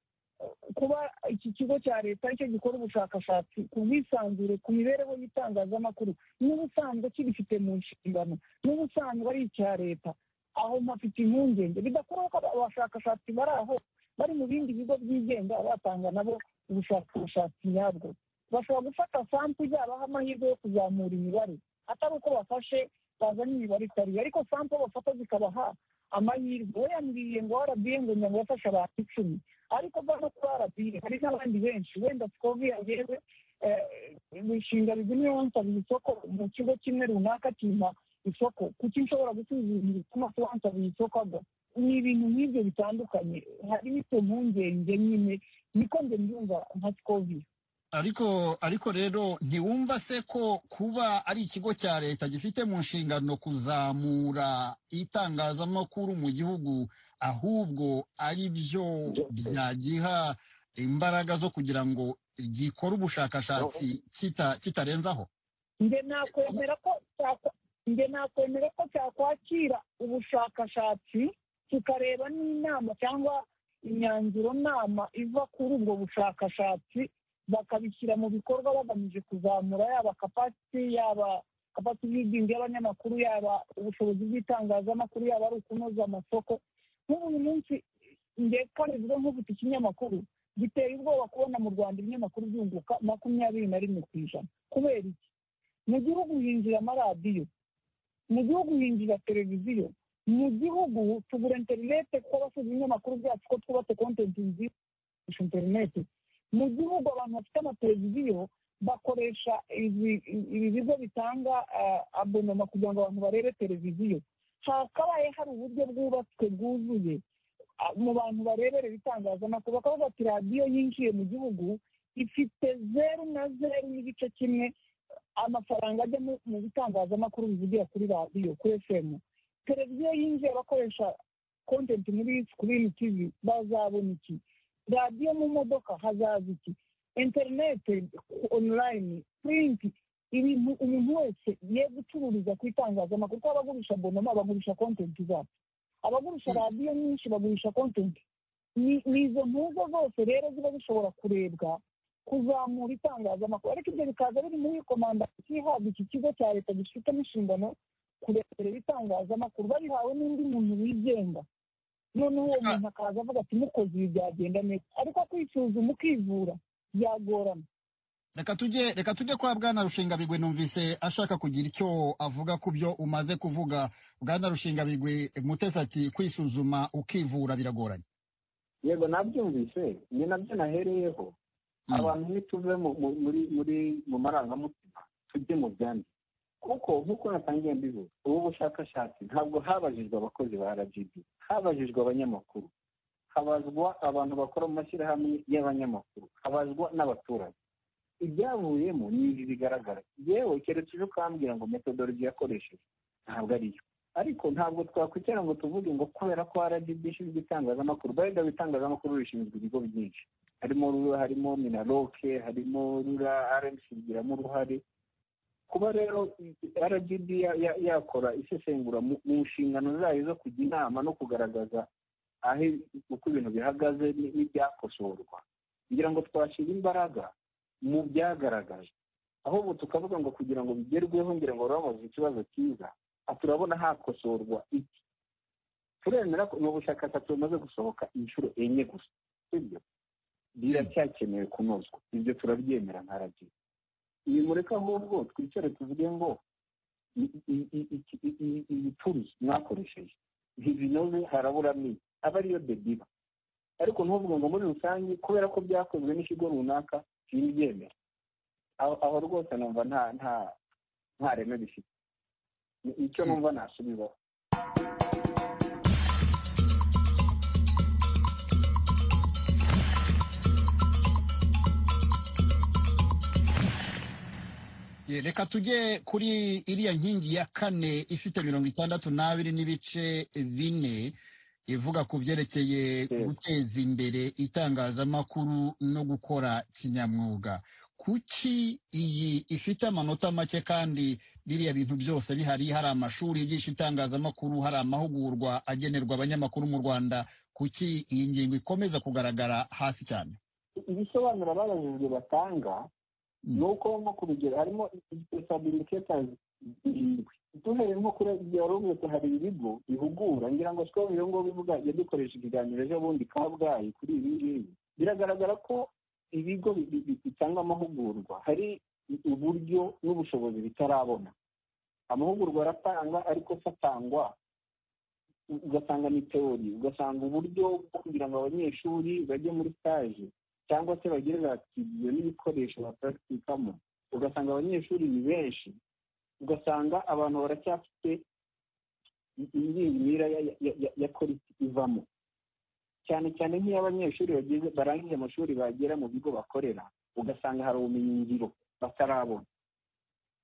kuba iki kigo cya leta aricyo gikora ubushakashatsi ku bwisanzure ku mibereho y'itangazamakuru n'ubusanzwe kibifite mu nshingano n'ubusanzwe ari icya leta aho mpafite impungenge bidakorwa ko abashakashatsi bari aho bari mu bindi bigo byigenga batanga nabo ubushakashatsi nyabwo bashobora gufata sampu yabaha amahirwe yo kuzamura imibare atari uko bafashe bazanye imibare itari ariko sampu bafata zikabaha amahirwe weyambwiye ngo rba ngo nyanga yafashe abantu icumi ariko bwa no kuri rba hari n'abandi benshi wenda twobwiye yewe imishinga bizimwe wansaba isoko mu kigo kimwe runaka kimpa isoko kuki nshobora gusubiza ibintu bituma wansaba isoko agwa ni ibintu nk'ibyo bitandukanye harimo izo mpungenge nyine niko nde mbyumva nka twobwiye ariko ariko rero ntiwumva se ko kuba ari ikigo cya leta gifite mu nshingano kuzamura itangazamakuru mu gihugu ahubwo ari byo byagiha imbaraga zo kugira ngo gikore ubushakashatsi kitarenzaho nge nakwemera ko nge nakwemera ko cyakwakira ubushakashatsi kikareba n'inama cyangwa imyanzuro nama iva kuri ubwo bushakashatsi bakabishyira mu bikorwa bagamije kuzamura yaba kapasiti yaba kapasiti y'ubwigenge y'abanyamakuru yaba ubushobozi bw'itangazamakuru yaba ari ukunoza amasoko nk'ubu uyu munsi ndetse ziba nk'ufite ikinyamakuru biteye ubwoba kubona mu rwanda ibinyamakuru byunguka makumyabiri na rimwe ku ijana kubera iki mu gihugu hinjira amaradiyo mu gihugu hinjira televiziyo mu gihugu tugura interinete tw'abashinzwe ibinyamakuru byacu ko twubake kontenti nziza interinete mu gihugu abantu bafite amateleviziyo bakoresha ibi bigo bitanga abonoma kugira ngo abantu barebe televiziyo hakabaye hari uburyo bwubatswe bwuzuye mu bantu bareberera itangazamakuru bakavuga ati radiyo yinjiye mu gihugu ifite zeru na zeru n'igice kimwe amafaranga ajya mu bitangazamakuru bivugira kuri radiyo kuri efemu televiziyo yinjiye abakoresha kontenti muri sikirini tivi bazabona iki radiyo mu modoka hazaza iki interinete onurayini purinti ibintu umuntu wese ye gucururiza ku itangazamakuru kuko abagurisha bonoma bagurisha kontenti zacu abagurisha radiyo nyinshi bagurisha kontenti ni izo mpuza zose rero ziba zishobora kurebwa kuzamura itangazamakuru ariko ibyo bikaza biri muri komanda ihabwa iki kigo cya leta gifitemo inshingano kureberera itangazamakuru bayihawe n'undi muntu wigenga noneho uwo muntu akaza avuga ati mukoze ibi byagenda neza ariko kwisuzuma ukivura byagorana reka tujye reka tujye kwa bwana rushingabigwe numvise ashaka kugira icyo avuga ku byo umaze kuvuga bwana rushingabigwe mutesi ati kwisuzuma ukivura biragoranye yego nabyumvise ni nabyo nahereyeho abantu ntituve muri muri mu marangamutima tujye mu byandi kuko nk'uko natangiye mbivuga ubu bushakashatsi ntabwo habajijwe abakozi ba rgb habajijwe abanyamakuru habazwa abantu bakora mu mashyirahamwe y'abanyamakuru habazwa n'abaturage ibyavuyemo ni ibi bigaragara yewe keretse uje ukambwira ngo metodologi yakoresheje ntabwo ariyo ariko ntabwo twakwicara ngo tuvuge ngo kubera ko rgb ishinzwe itangazamakuru bayida itangazamakuru rishinzwe ibigo byinshi harimo rura harimo minaroke harimo rura rmc bigiramo uruhare kuba rero rgb yakora isesengura mu nshingano zayo zo kujya inama no kugaragaza aho uko ibintu bihagaze n'ibyakosorwa kugira ngo twashyire imbaraga mu byagaragaje ahubwo tukavuga ngo kugira ngo bigerweho ngira ngo bamaze ikibazo cyiza turabona hakosorwa iki turemera ko ni ubushakashatsi bumaze gusohoka inshuro enye gusa sibyo biracyakenewe kunozwa ibyo turabyemera nka rgb nimureke ahubwo twicare tuvuge ngo ibituri mwakoresheje ntibinoze haraburamo iki aba ariyo dediba ariko ntuvuge ngo muri rusange kubera ko byakozwe n'ikigo runaka ntibyemera aho rwose numva nta nta nta reme bifite icyo numva nasubizaho reka tujye kuri iriya nkingi ya kane ifite mirongo itandatu n'abiri n'ibice bine ivuga ku byerekeye guteza imbere itangazamakuru no gukora kinyamwuga kuki iyi ifite amanota make kandi biriya bintu byose bihari hari amashuri yigisha itangazamakuru hari amahugurwa agenerwa abanyamakuru mu rwanda kuki iyi ngingo ikomeza kugaragara hasi cyane ibisobanuro ababajijwe batanga ni uko nko ku rugero harimo sabiriketazi irindwi duhereye nko kuri igihe wari umwese hari ibigo bihugura ngira ngo siko iyo ngabo bivuga yadukoresha ikiganiro ejo bundi kabgayi kuri ibi ngibi biragaragara ko ibigo bitanga amahugurwa hari uburyo n'ubushobozi bitarabona amahugurwa aratanga ariko se atangwa ugasanga ni teori ugasanga uburyo bwo kugira ngo abanyeshuri bajye muri sitaje cyangwa se bagire za studio n'ibikoresho baparagitikamo ugasanga abanyeshuri ni benshi ugasanga abantu baracyafite imyirira ya korisi ivamo cyane cyane nk'iyo abanyeshuri barangije amashuri bagera mu bigo bakorera ugasanga hari ubumenyingiro batarabona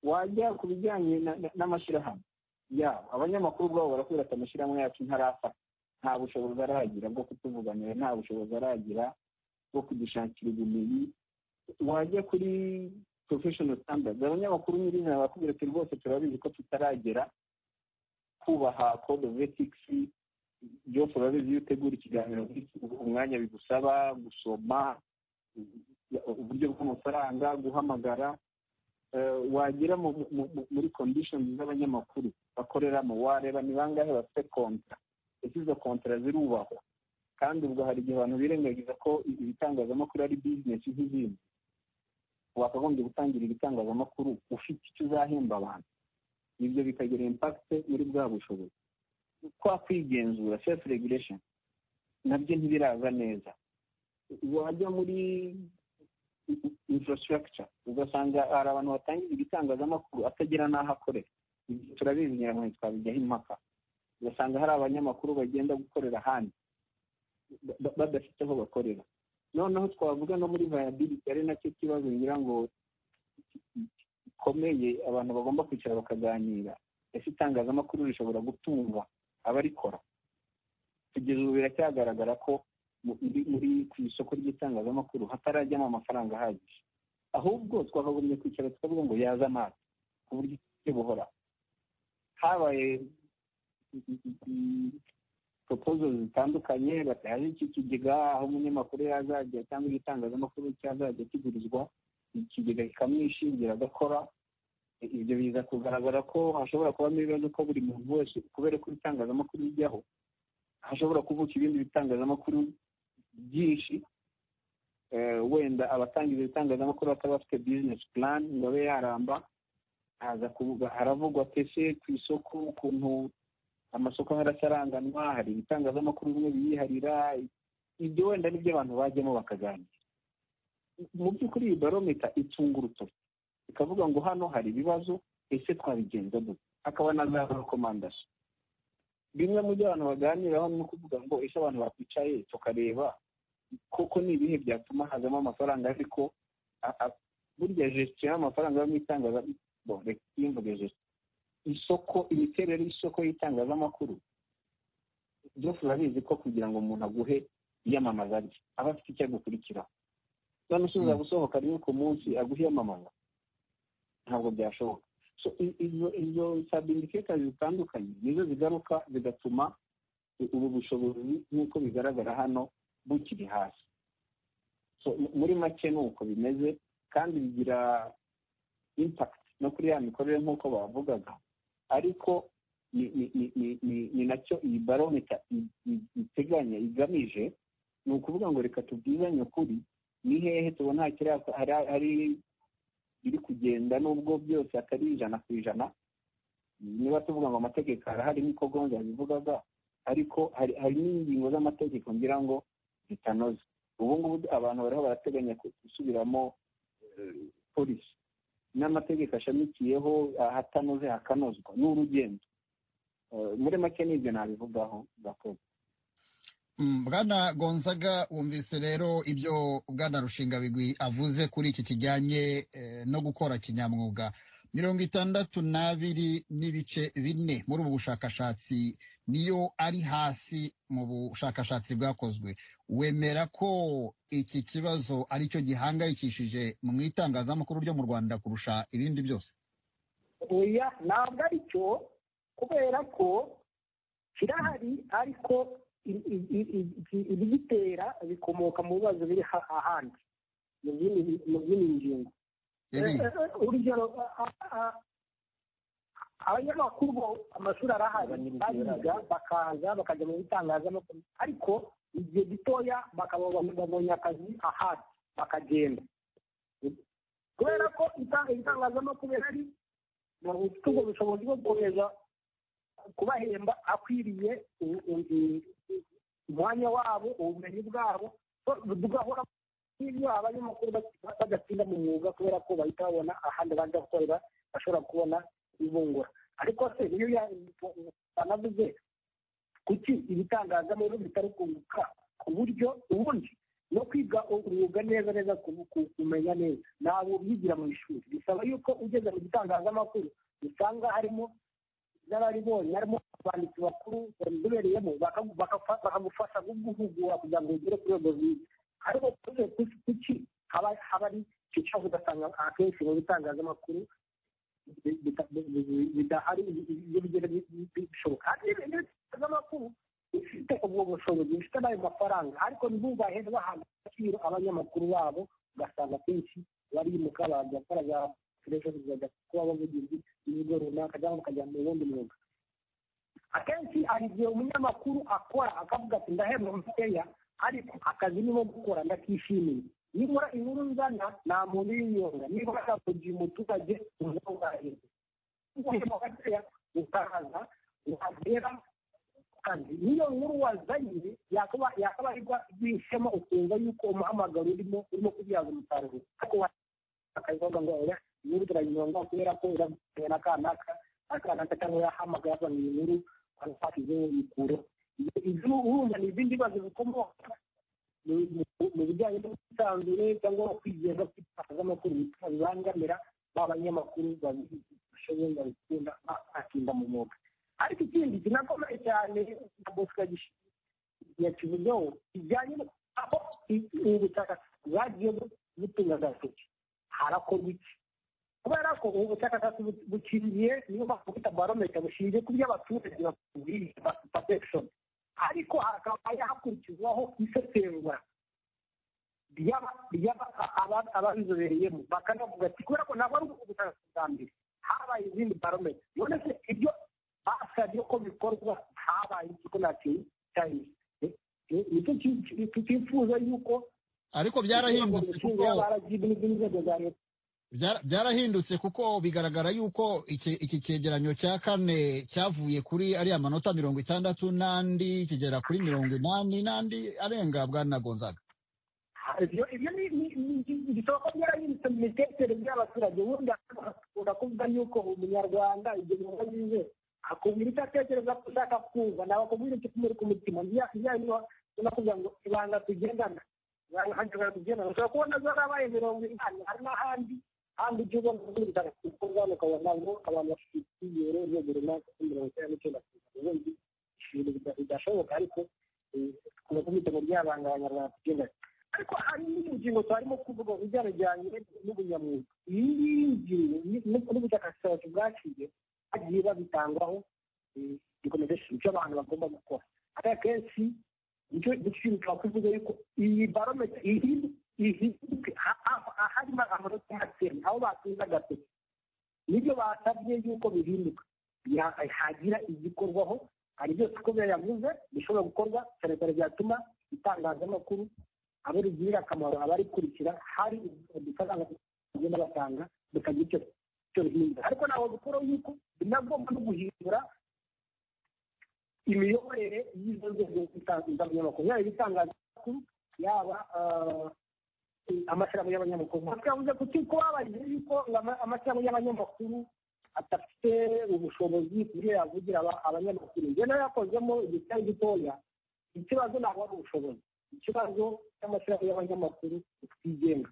wajya ku bijyanye n'amashyirahamwe yabo abanyamakuru ubwabo barakubwira ati amashyirahamwe yacu ntarafata nta bushobozi aragira bwo kutuvuganira nta bushobozi aragira bwo kudushakira ubumenyi wajya kuri professional standards abanyamakuru nyirizina barakubwira ati rwose turabizi ko tutaragera kubaha code of ethics byose urabizi iyo utegura ikiganiro umwanya bigusaba gusoma uburyo bw'amafaranga guhamagara wagera muri condition z'abanyamakuru bakoreramo wareba ni bangahe bafite kontra ese izo kontra zirubahwa kandi ubwo hari igihe abantu birengagiza ko ibitangazamakuru ari bizinesi nk'izindi wakagombye gutangira ibitangazamakuru ufite icyo uzahemba abantu ibyo bikagira impakite muri bwa bushobozi kwa kwigenzura self regulation nabyo ntibiraza neza wajya muri infrastructure ugasanga hari abantu batangiza ibitangazamakuru atagira n'aho akorera ibyo turabizi nyirankoni twabijyaho impaka ugasanga hari abanyamakuru bagenda gukorera ahandi badafite aho bakorera noneho twavuga no muri viability ari nacyo kibazo ngira ngo gikomeye abantu bagomba kwicara bakaganira ese itangazamakuru rishobora gutunga abarikora kugeza ubu biracyagaragara ko muri ku isoko ry'itangazamakuru hatarajyamo amafaranga ahagije ahubwo twakagombye kwicara tukavuga ngo yaza amazi ku buryo tujye buhora habaye propozo zitandukanye batahaje iki kigega aho umunyamakuru yazajya cyangwa igitangazamakuru cyazajya kigurizwa ikigega kikamwishingira agakora ibyo biza kugaragara ko hashobora kubamo ibibazo ko buri muntu wese kubera ko ibitangazamakuru bijyaho hashobora kuvuka ibindi bitangazamakuru byinshi wenda abatanga ibyo bitangazamakuru bataba bafite bizinesi plan ngo abe yaramba haza kuvuga haravugwa pese ku isoko ukuntu amasoko haracyaranganwa hari ibitangazamakuru bimwe biyiharira ibyo wenda nibyo abantu bajyamo bakaganira mu by'ukuri iyi barometa itunga urutoki ikavuga ngo hano hari ibibazo ese twabigenza dute hakaba na za rekomandasi bimwe mu byo abantu baganiraho ni ukuvuga ngo ese abantu bakwicaye tukareba koko ni ibihe byatuma hazamo amafaranga ariko burya jesitiyo y'amafaranga yo mu itangazamakuru reka tuyimvuge jesitiyo isoko imiterere y'isoko y'itangazamakuru byose urabizi ko kugira ngo umuntu aguhe iyamamaza rye aba afite icyo agukurikiraho none ushobora gusohoka rimwe ku munsi aguhe iyamamaza ntabwo byashoboka izo sabindiketa zitandukanye nizo zigaruka zigatuma ubu bushobozi nk'uko bigaragara hano bukiri hasi muri make ni uko bimeze kandi bigira impakiti no kuri ya mikorere nk'uko bavugaga ariko ni nacyo iyi barometa iteganya igamije ni ukuvuga ngo reka tubwizanye ukuri ni hehe tubona hari biri kugenda nubwo byose atari ijana ku ijana niba tuvuga ngo amategeko arahari niko gonza bivugaga ariko hari n'ingingo z'amategeko ngira ngo zitanoze ubu ngubu abantu bariho barateganya gusubiramo polisi n'amategeko ashamikiyeho ahatanoze hakanozwa ni urugendo muri make n'ibyo nabivugaho gakoze bwana gonzaga wumvise rero ibyo bwana rushingabigwi avuze kuri iki kijyanye no gukora kinyamwuga mirongo itandatu n'abiri n'ibice bine muri ubu bushakashatsi niyo ari hasi mu bushakashatsi bwakozwe wemera ko iki kibazo aricyo gihangayikishije mu itangazamakuru ryo mu rwanda kurusha ibindi byose oya ntabwo ari cyo kubera ko kirahari ariko ibigitera bikomoka mu bibazo biri ahandi mu zindi ngingo urugero abanyamakuru bo amashuri arahari bayiga bakaza bakajya mu bitangazamakuru ariko igihe gitoya bakaba babonye akazi ahandi bakagenda kubera ko ibitangazamakuru bihari bafite ubwo bushobozi bwo gukomeza kubahemba akwiriye umwanya wabo ubumenyi bwabo tugahora n'ibyo abanyamakuru badatsinda mu mwuga kubera ko bahita babona ahandi baza gukorera bashobora kubona ibungura ariko se niyo banavuze kuki ibitangazamakuru bitari kunguka ku buryo ubundi no kwiga umwuga neza neza kumenya neza ntabwo ubigira mu ishuri bisaba yuko ugeze mu gitangazamakuru usanga harimo n'abaribonye harimo abanditsi bakuru babizobereyemo bakagufasha guhugura kugira ngo ugere ku rwego rwiza ariko kuki haba hari icyo udasanga akenshi mu bitangazamakuru bidahari ibyo bigera bishoboka hari ibitangazamakuru bifite ubwo bushobozi bifite n'ayo mafaranga ariko ntibubahe bahabwa agaciro abanyamakuru babo ugasanga akenshi barimuka bajya gukora za telefoni bajya kuba abavugizi b'ibigo runaka cyangwa bakajya mu wundi mwuga akenshi hari igihe umunyamakuru akora akavuga ati ndahemba mfiteya ariko akazi nimo gukora ndakishimiye niba inkuru nzana nta muntu uyiyonga niba bashaka kugira umuturage uzawubahize uhema gakeya ukahaza wagera kazi niyo nkuru wazanye yakaba yakabarirwa rwishema ukumva yuko umuhamagaro urimo urimo kubyaza umusaruro ariko akabivuga ngo oya inkuru turayinyonga kubera ko iravuye na kanaka akanaka cyangwa yahamagaye ava mu inkuru kwashize yikureho ibyo urumva ni ibindi bibazo bikomoka mu bijyanye n'ubwisanzure cyangwa kwigeza ku itangazamakuru bibangamira ba banyamakuru babishoboye babikunda bakinda mu mwuga ariko ikindi kinakomeye cyane na bosco yakivuzeho kijyanye aho ubushakashatsi bwagiye butunga agatoki harakorwa iki kubera ko ubu bushakashatsi bukingiye niyo mpamvu bita barometa bushingiye ku byo abaturage bakubwiye perception ariko hakaba yakurikizwaho isesengura ababizobereyemo bakanavuga ati kubera ko ntabwo ari ubushakashatsi bwa mbere habaye izindi barometa none se ibyo basabye ko bikorwa habaye ikigo na cyayini nicyo tutifuza yuko ariko byarahindutse kuko n'inzego za leta byarahindutse kuko bigaragara yuko iki cyegeranyo cya kane cyavuye kuri ariya manota mirongo itandatu n'andi kigera kuri mirongo inani n'andi arenga bwanagonzaga ibyo bisaba ko byarahindutse mu mitekerereze y'abaturage ubundi bakunda kuvuga yuko umunyarwanda ibyo bikorwa yize akubwira icyo atekereza ko ushaka kumva nawe akubwira icyo kumuri ku mutima ntiyanywa kugira ngo ibanga tugendana ibanga tugendana ushobora kubona zarabaye mirongo inani hari n'ahandi kandi ibyo ubona muri bitaro bikorwa ukabona ngo abantu bafite icyizere urwego runaka kuri mirongo icyenda n'icyenda ku ijana ubundi ibintu bidashoboka ariko tukaba tubita ngo ryabanga abanyarwanda tugendane ariko hari n'indi ngingo twarimo kuvuga ibijyanijyanye n'ubunyamwuga iyi ngiyi ngingo n'ubushakashatsi bwaciye bagiye babitangwaho rekomendation icyo abantu bagomba gukora ari akenshi nicyo giciro kuvuga yuko iyi barometero ihinduke harimo amanota makeya aho batunze agatoki nibyo basabye yuko bihinduka hagira igikorwaho hari byose uko yavuze bishobora gukorwa cyane cyane byatuma itangazamakuru abo rigirira akamaro abarikurikira hari udufaranga bagenda batanga bikagira icyo bihindura ariko ntabwo bikora yuko binagomba no guhindura imiyoborere y'izo nzego z'abanyamakuru yaba ibitangazamakuru yaba amashyirahamwe y'abanyamakuru twavuze kuki ko babajije yuko amashyirahamwe y'abanyamakuru adafite ubushobozi ku byo yavugira abanyamakuru njye nayo yakozemo igihe kitari gitoya ikibazo ntabwo ari ubushobozi ikibazo cy'amashyirahamwe y'abanyamakuru twigenga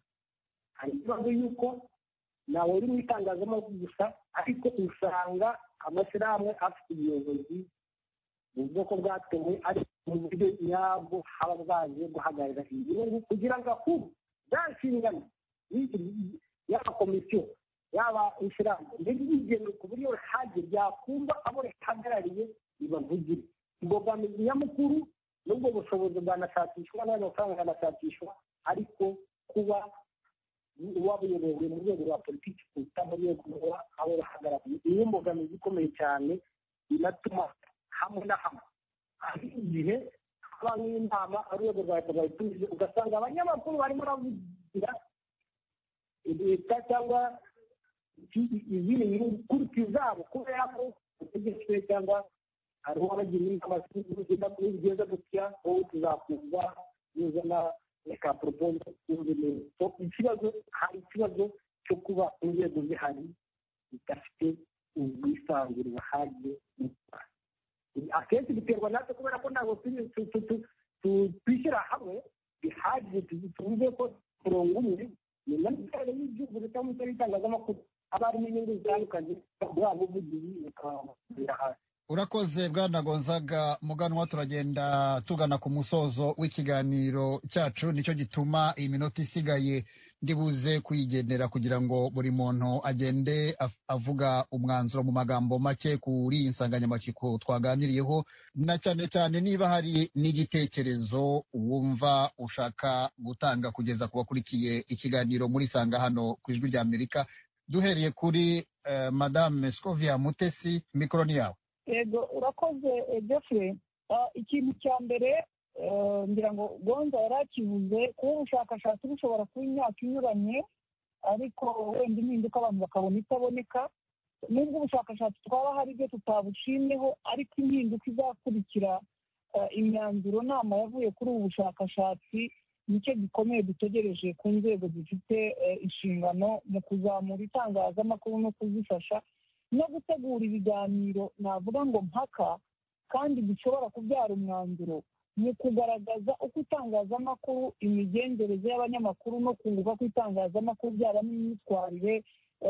hari ikibazo yuko ntawe uri mu itangazamakuru gusa ariko usanga amashyirahamwe afite ubuyobozi mu bwoko bwatewe ariko mu buryo nyabwo haba bwaje guhagarara igihugu kugira ngo akuru za nshingano yaba komisiyo yaba ishyirahamwe ntibyigeme ku buryo hajye byakumva abo rihagarariye ribavugire imbogamizi nyamukuru n'ubwo bushobozi bwanashakishwa n'amafaranga akanashakishwa ariko kuba wabuyobowe mu rwego rwa politiki kuruta mu rwego rwa abo bahagarariye iyo mbogamizi ikomeye cyane inatuma hamwe na hamwe hari igihe haba nk'inama urwego rwa leta rwayitumije ugasanga abanyamakuru barimo baravugira leta cyangwa izindi nyungu kurika izabo kubera ko utegetswe cyangwa hariho abagira inama z'ubuzima kuri bigeza gutya wowe tuzakumva nuzana reka poropoze y'ubumenyi ikibazo hari ikibazo cyo kuba inzego zihari zidafite ubwisanzure buhagije akenshi biterwa natwe kubera ko ntabwo twishyira hamwe bihagije tuvuge ko murongo umwe nyuma y'iterane y'igihugu cyangwa se y'itangazamakuru haba harimo inyungu zitandukanye bwa buvugizi bukababwira hasi urakoze bwana gonzaga muganwa turagenda tugana ku musozo w'ikiganiro cyacu nicyo gituma iyi minota isigaye ndibuze kuyigendera kugira ngo buri muntu agende avuga umwanzuro mu magambo make kuri iyi nsanganyamatsiko twaganiriyeho na cyane cyane niba hari n'igitekerezo wumva ushaka gutanga kugeza ku bakurikiye ikiganiro muri sanga hano ku ijwi rya amerika duhereye kuri madame scovia mutesi mikoro ni yawe yego urakoze jeffrey ikintu cya mbere ngira ngo gonza yari akivuze kuba ubushakashatsi bushobora kuba imyaka inyuranye ariko wenda impinduka abantu bakabona itaboneka nubwo ubushakashatsi twaba hari ibyo tutabushimyeho ariko impinduka izakurikira imyanzuro nama yavuye kuri ubu bushakashatsi nicyo gikomeye dutegereje ku nzego zifite inshingano mu kuzamura itangazamakuru no kuzifasha no gutegura ibiganiro navuga ngo mpaka kandi bishobora kubyara umwanzuro mu kugaragaza uko itangazamakuru imigenzereze y'abanyamakuru no kunguka ko itangazamakuru byaba n'imyitwarire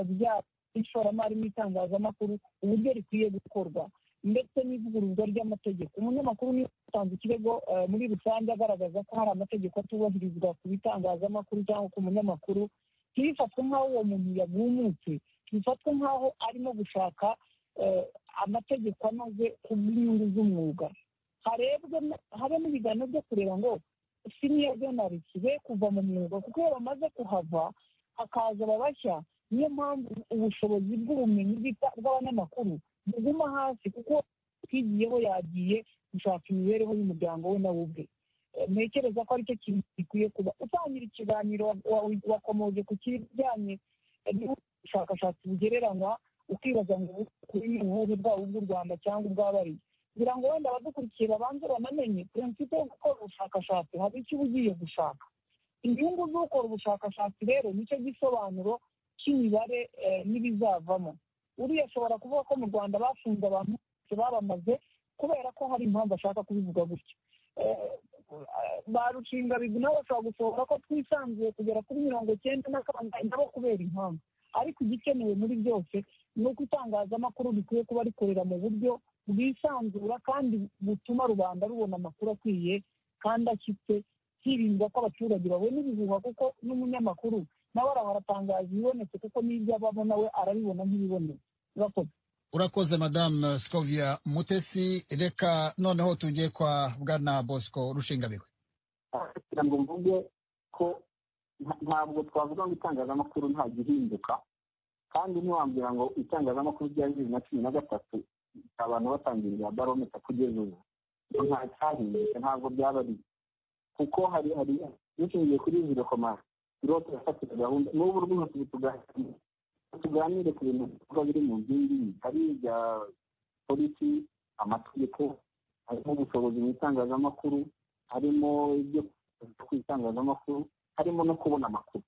byaba ishoramari mu itangazamakuru uburyo rikwiye gukorwa ndetse n'ivugururwa ry'amategeko umunyamakuru niba utanze ikirego muri rusange agaragaza ko hari amategeko atubahirizwa ku bitangazamakuru cyangwa ku munyamakuru ntibifatwe nk'aho uwo muntu yagumutse bifatwe nk'aho arimo gushaka amategeko anoze ku bw'inyungu z'umwuga habemo ibiganiro byo kureba ngo siniya jonarisi be kuva mu mwuga kuko iyo bamaze kuhava hakaza ababashya niyo mpamvu ubushobozi bw'ubumenyi bw'abanyamakuru buguma hasi kuko twigiyeho yagiye gushaka imibereho y'umuryango we nawe ubwe ntekereza ko aricyo kintu gikwiye kuba utangira ikiganiro wakomoje ku kijyanye ubushakashatsi bugereranywa ukibaza ngo kuri ubuhe bwaba ubw'u rwanda cyangwa ubw'abariye kugira ngo wenda abadukurikiye babanze banamenye prinsipe yo gukora ubushakashatsi hari icyo uba ugiye gushaka inyungu z'ukora ubushakashatsi rero nicyo gisobanuro cy'imibare n'ibizavamo uriya ashobora kuvuga ko mu rwanda bafunze abantu bose babamaze kubera ko hari impamvu ashaka kubivuga gutyo ba rushingabigwi nabo bashobora gusohoka ko twisanzuye kugera kuri mirongo icyenda na kangahe nabo kubera impamvu ariko igikenewe muri byose ni uko itangazamakuru rikwiye kuba rikorera mu buryo bwisanzura kandi butuma rubanda rubona amakuru akwiye kandi akitse hirindwa ko abaturage babona ibihuha kuko n'umunyamakuru nawe arahora atangaza ibibonetse kuko n'ibyo abamo nawe arabibona nk'ibibonetse urakoze urakoze madame scovia mutesi reka noneho tujye kwa bwana bosco rushingabigwi kugira ngo mvuge ko ntabwo twavuga ngo itangazamakuru nta gihinduka kandi ntiwambwira ngo itangazamakuru rya bibiri na cumi na gatatu abantu batangira ibya barometa kugeza ubu nta cyahindutse ntabwo byaba ari kuko hari hari dushingiye kuri izi rekomara irote yafatira gahunda n'ubu rwose tugahatanira tuganire ku bintu bikorwa biri mu nkingi hari ibya polisi amategeko harimo ubushobozi mu itangazamakuru harimo ibyo ku itangazamakuru harimo no kubona amakuru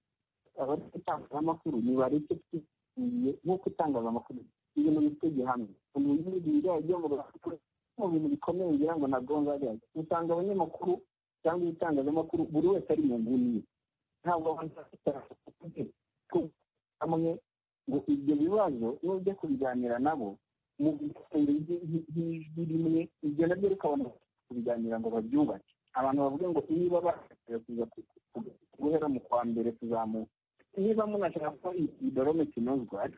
abareka itangazamakuru nibareke twitiriye nk'uko itangazamakuru ibintu bitege hamwe umuntu y'igihe byo mu rwanda mu bintu bikomeye ngira ngo ntabwo ngari usanga abanyamakuru cyangwa ibitangazamakuru buri wese ari mu nguni ye ntabwo abantu bafite hamwe ngo ibyo bibazo iyo ujya kubiganira nabo mu bisenge by'ijwi rimwe ibyo nabyo bikabona kubiganira ngo babyubake abantu bavuga ngo niba bashaka kuza guhera mu kwa mbere tuzamuka niba munashaka ko idorome kinozwa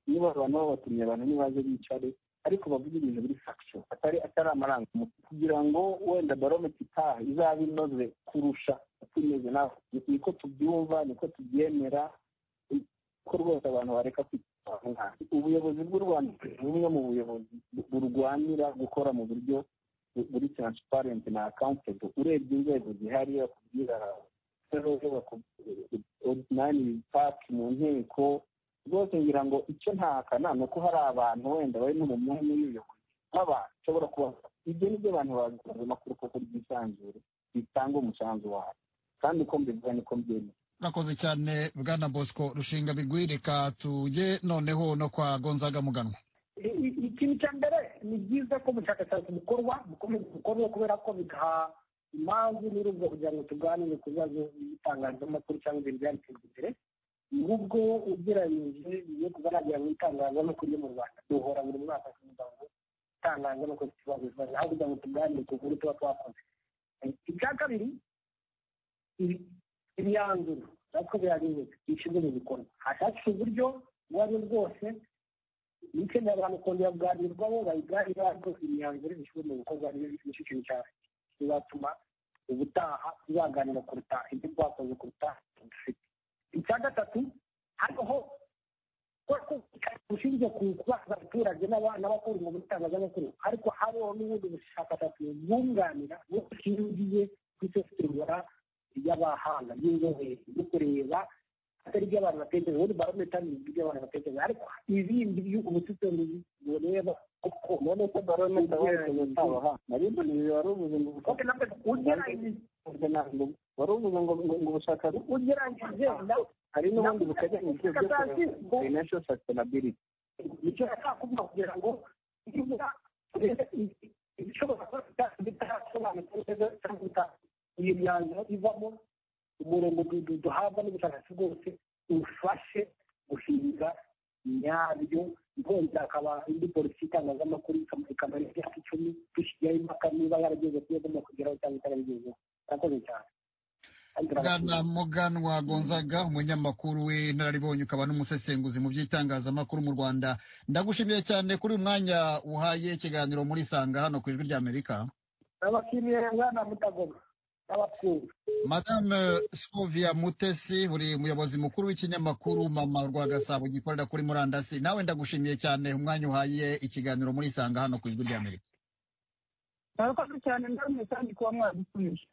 niba abantu babatumye abantu nibaze bicare ariko bavuga ibintu biri fakisho atari atari amarangamuntu kugira ngo wenda barome itaha izabe inoze kurusha tumeze nawe niko tubyumva niko tubyemera ko rwose abantu bareka kwitwara ubuyobozi bw'u rwanda ni bumwe mu buyobozi burwanira gukora mu buryo buri taransiparenti na akawuntebo urebye inzego zihari bakubwira odinani paki mu nteko rwose ngira ngo icyo ntahakana ni uko hari abantu wenda bari no mu mwanya w'ubuyobozi nk'abantu ushobora kuba ibyo ni byo abantu bagaragaza amakuru koko ryisanzure bitanga umusanzu wabo kandi uko mbivuga niko mbyemera murakoze cyane bwana bosco rushinga bigwirika tujye noneho no kwa gonzaga muganwa ikintu cya mbere ni byiza ko ubushakashatsi bukorwa bukomeza bukorwa kubera ko bigaha impamvu n'urugo kugira ngo tuganire ku bibazo by'itangazamakuru cyangwa ibintu byateza imbere n'ubwo ugereranyije iyo kugaragara mu itangazamakuru yo mu rwanda duhora buri mwaka kugira ngo itangazamakuru ifite ikibazo kibazo aho kugira ngo tuganire ku nkuru tuba twakoze icya kabiri imyanzuro natwo birarebeka bishyirwe mu bikorwa hashakishwa uburyo ubwo ari bwo bwose n'icyemezo abantu kongera kuganirwaho bayiganira rwose imyanzuro bishyirwe mu bikorwa nicyo kintu cyane bizatuma ubutaha tuzaganira kuruta ibyo twakoze kuruta dufite icya gatatu hariho bushingiye ku kubaza abaturage n'abakora umwuga w'itangazamakuru ariko hariho n'ubundi bushakashatsi bwunganira bushingiye ku isesengura ry'abahanga ry'inzobere ryo kureba atari iby'abantu batekereza ubundi barometero ni iby'abantu batekereza ariko ibindi by'ubusitani bureba kuko none se barometero bayikoreye abahanga nari mbona ibi wari uvuze ngo wari uvuze ngo ngo ubushakashatsi ugeranyije hari n'ubundi buteganyijwe byo kureba financial sustainability nicyo nashaka kuvuga kugira ngo niba ibishobora kuba bitarasobanutse neza cyangwa bitarasobanutse iyi myanzuro ivamo umurongo duhabwa n'ubushakashatsi bwose ufashe guhinga nyabyo nkongera akaba indi polisi y'itangazamakuru ikamara imyaka icumi dushyiraho impaka niba yarageze ku yo igomba kugeraho cyangwa itarabigezeho murakoze cyane bwana muganwa gonzaga umunyamakuru w'inararibonye ukaba n'umusesenguzi mu by'itangazamakuru mu rwanda ndagushimiye cyane kuri uyu mwanya uhaye ikiganiro muri sanga hano ku ijwi ry'amerika abakiriya bwana mutagoma madame sovia mutesi uri muyobozi mukuru w'ikinyamakuru mama rwa gasabo gikorera kuri murandasi nawe ndagushimiye cyane umwanya uhaye ikiganiro muri sanga hano ku ijwi ry'amerika murakoze cyane namwe kandi kuba mwadutumije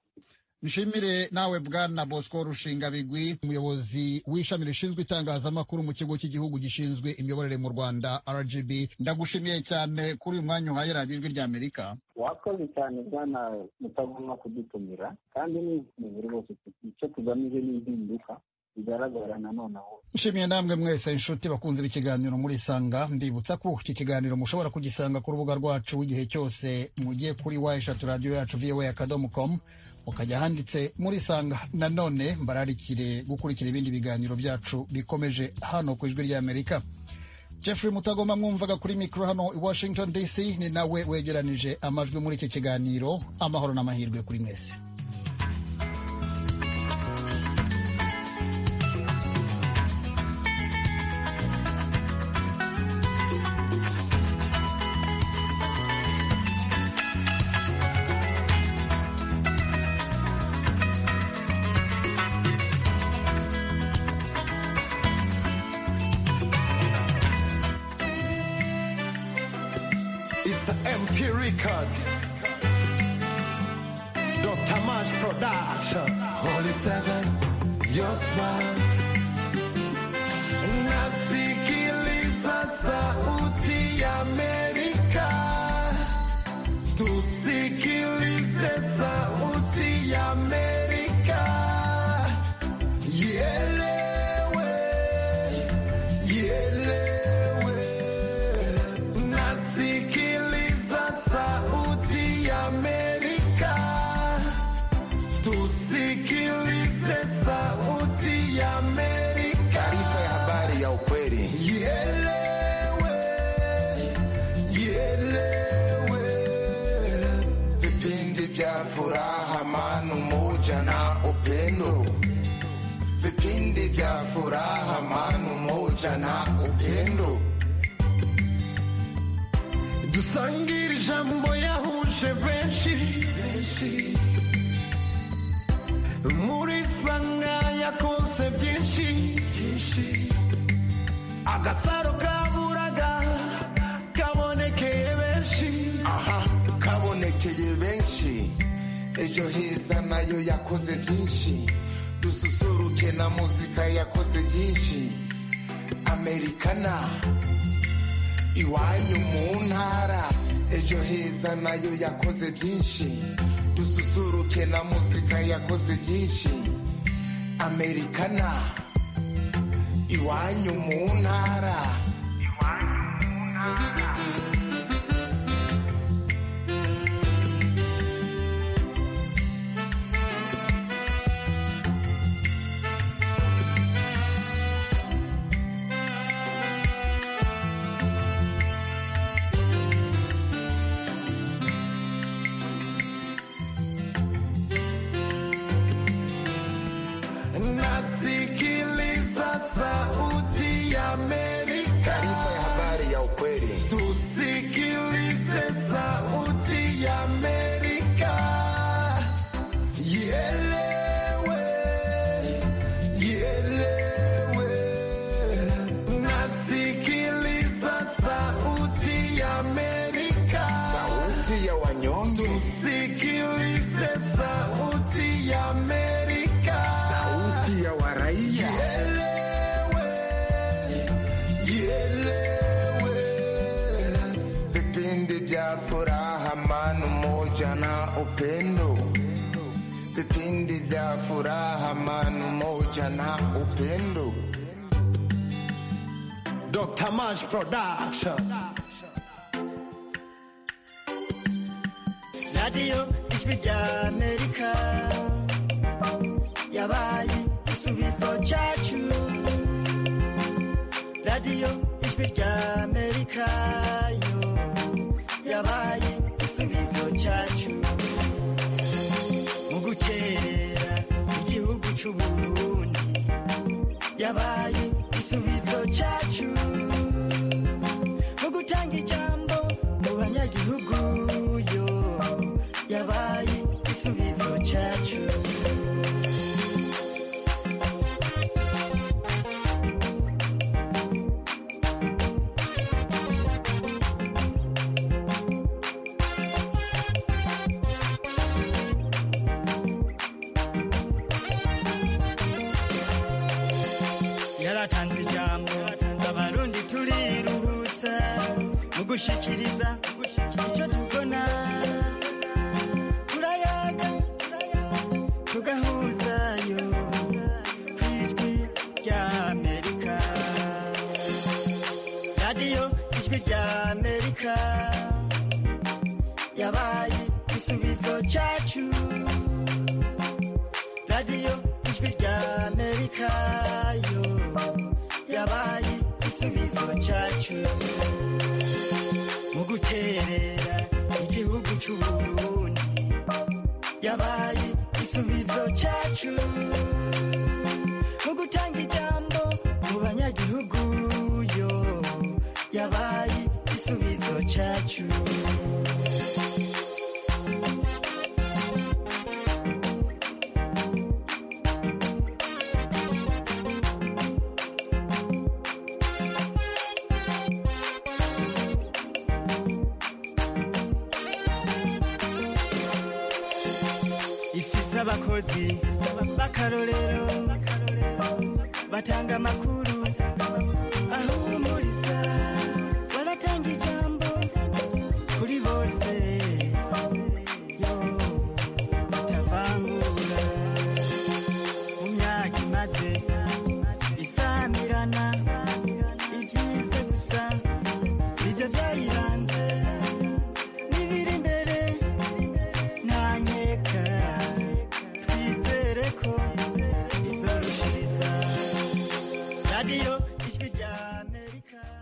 nshimire nawe bwana bosco rushinga bigwi umuyobozi w'ishami rishinzwe itangazamakuru mu kigo cy'igihugu gishinzwe imiyoborere mu rwanda rgb ndagushimiye cyane kuri uyu mwanya uhaye radiyo ijwi ry'amerika wakoze cyane bwana utagomba kudutumira kandi nizere rwose icyo tugamije ni impinduka bigaragara nanone aho nshimiye namwe mwese inshuti bakunze ikiganiro muri sanga mbibutsa ko iki kiganiro mushobora kugisanga ku rubuga rwacu igihe cyose mugiye kuri wa eshatu radiyo yacu vowa akadomo komu mukajya ahanditse muri sanga nanone mbararikire gukurikira ibindi biganiro byacu bikomeje hano ku ijwi ry'amerika jeffrey mutagoma mwumvaga kuri mikoro hano i washington dc ni nawe wegeranije amajwi muri iki kiganiro amahoro n'amahirwe kuri mwese It's an MP record. Dr. Mash Production. Holy Seven, your smile. Nasikiliza sauti ya Amerika. Tusikilize sauti ya Amerika. Ielewe, ielewe. Nasikiliza sauti ya Amerika. Tusikilize sauti ya Amerika. ya furaha, mano moja na upendo. Dusangire ijambo yahuje benshi muri sanga yakonse byinshi agasaro kaburaga kabonekeye benshi aha kabonekeye benshi ejo heza nayo yakoze byinshi dususuruke na muzika yakoze byinshi amerikana iwanyu mu ntara ejo heza nayo yakoze byinshi dususuruke na muzika yakoze byinshi amerikana iwanyu mu ntara nasikiliza sauti ya Amerika. Taarifa ya habari ya ukweli. Tusikilize sauti ya Amerika. Ielewe, ielewe. Nasikiliza sauti ya Amerika. Sauti ya wanyonge. Tusikilize sauti ya Amerika. Sauti ya waraia. vipindi vya furaha, mano moja na upendo, vipindi vya furaha, mano moja na upendo. Dr. Mash Production. radiyo ijwi rya amerika yabaye igisubizo cyacu radiyo ijwi rya amerika yo yabaye igisubizo cyacu mu gutera igihugu cy'uburundi yabaye igisubizo cyacu mu gutanga ijambo mu banyagihugu yo yabaye igisubizo cyacu yaratanze ijambo abarundi turiruhutsa mu gushikiriza icyo tubona turayaga tugahuzayo ku ijwi rya amerika radiyo ijwi rya amerika yabaye igisubizo cyacu radiyo ijwi rya amerika yo yabaye igisubizo cyacu mu guterera igihugu cy'uburundi yabaye igisubizo cyacu mu gutanga ijambo mu banyagihugu yo yabaye igisubizo cyacu ifise abakozi b'akarorero batanga amakuru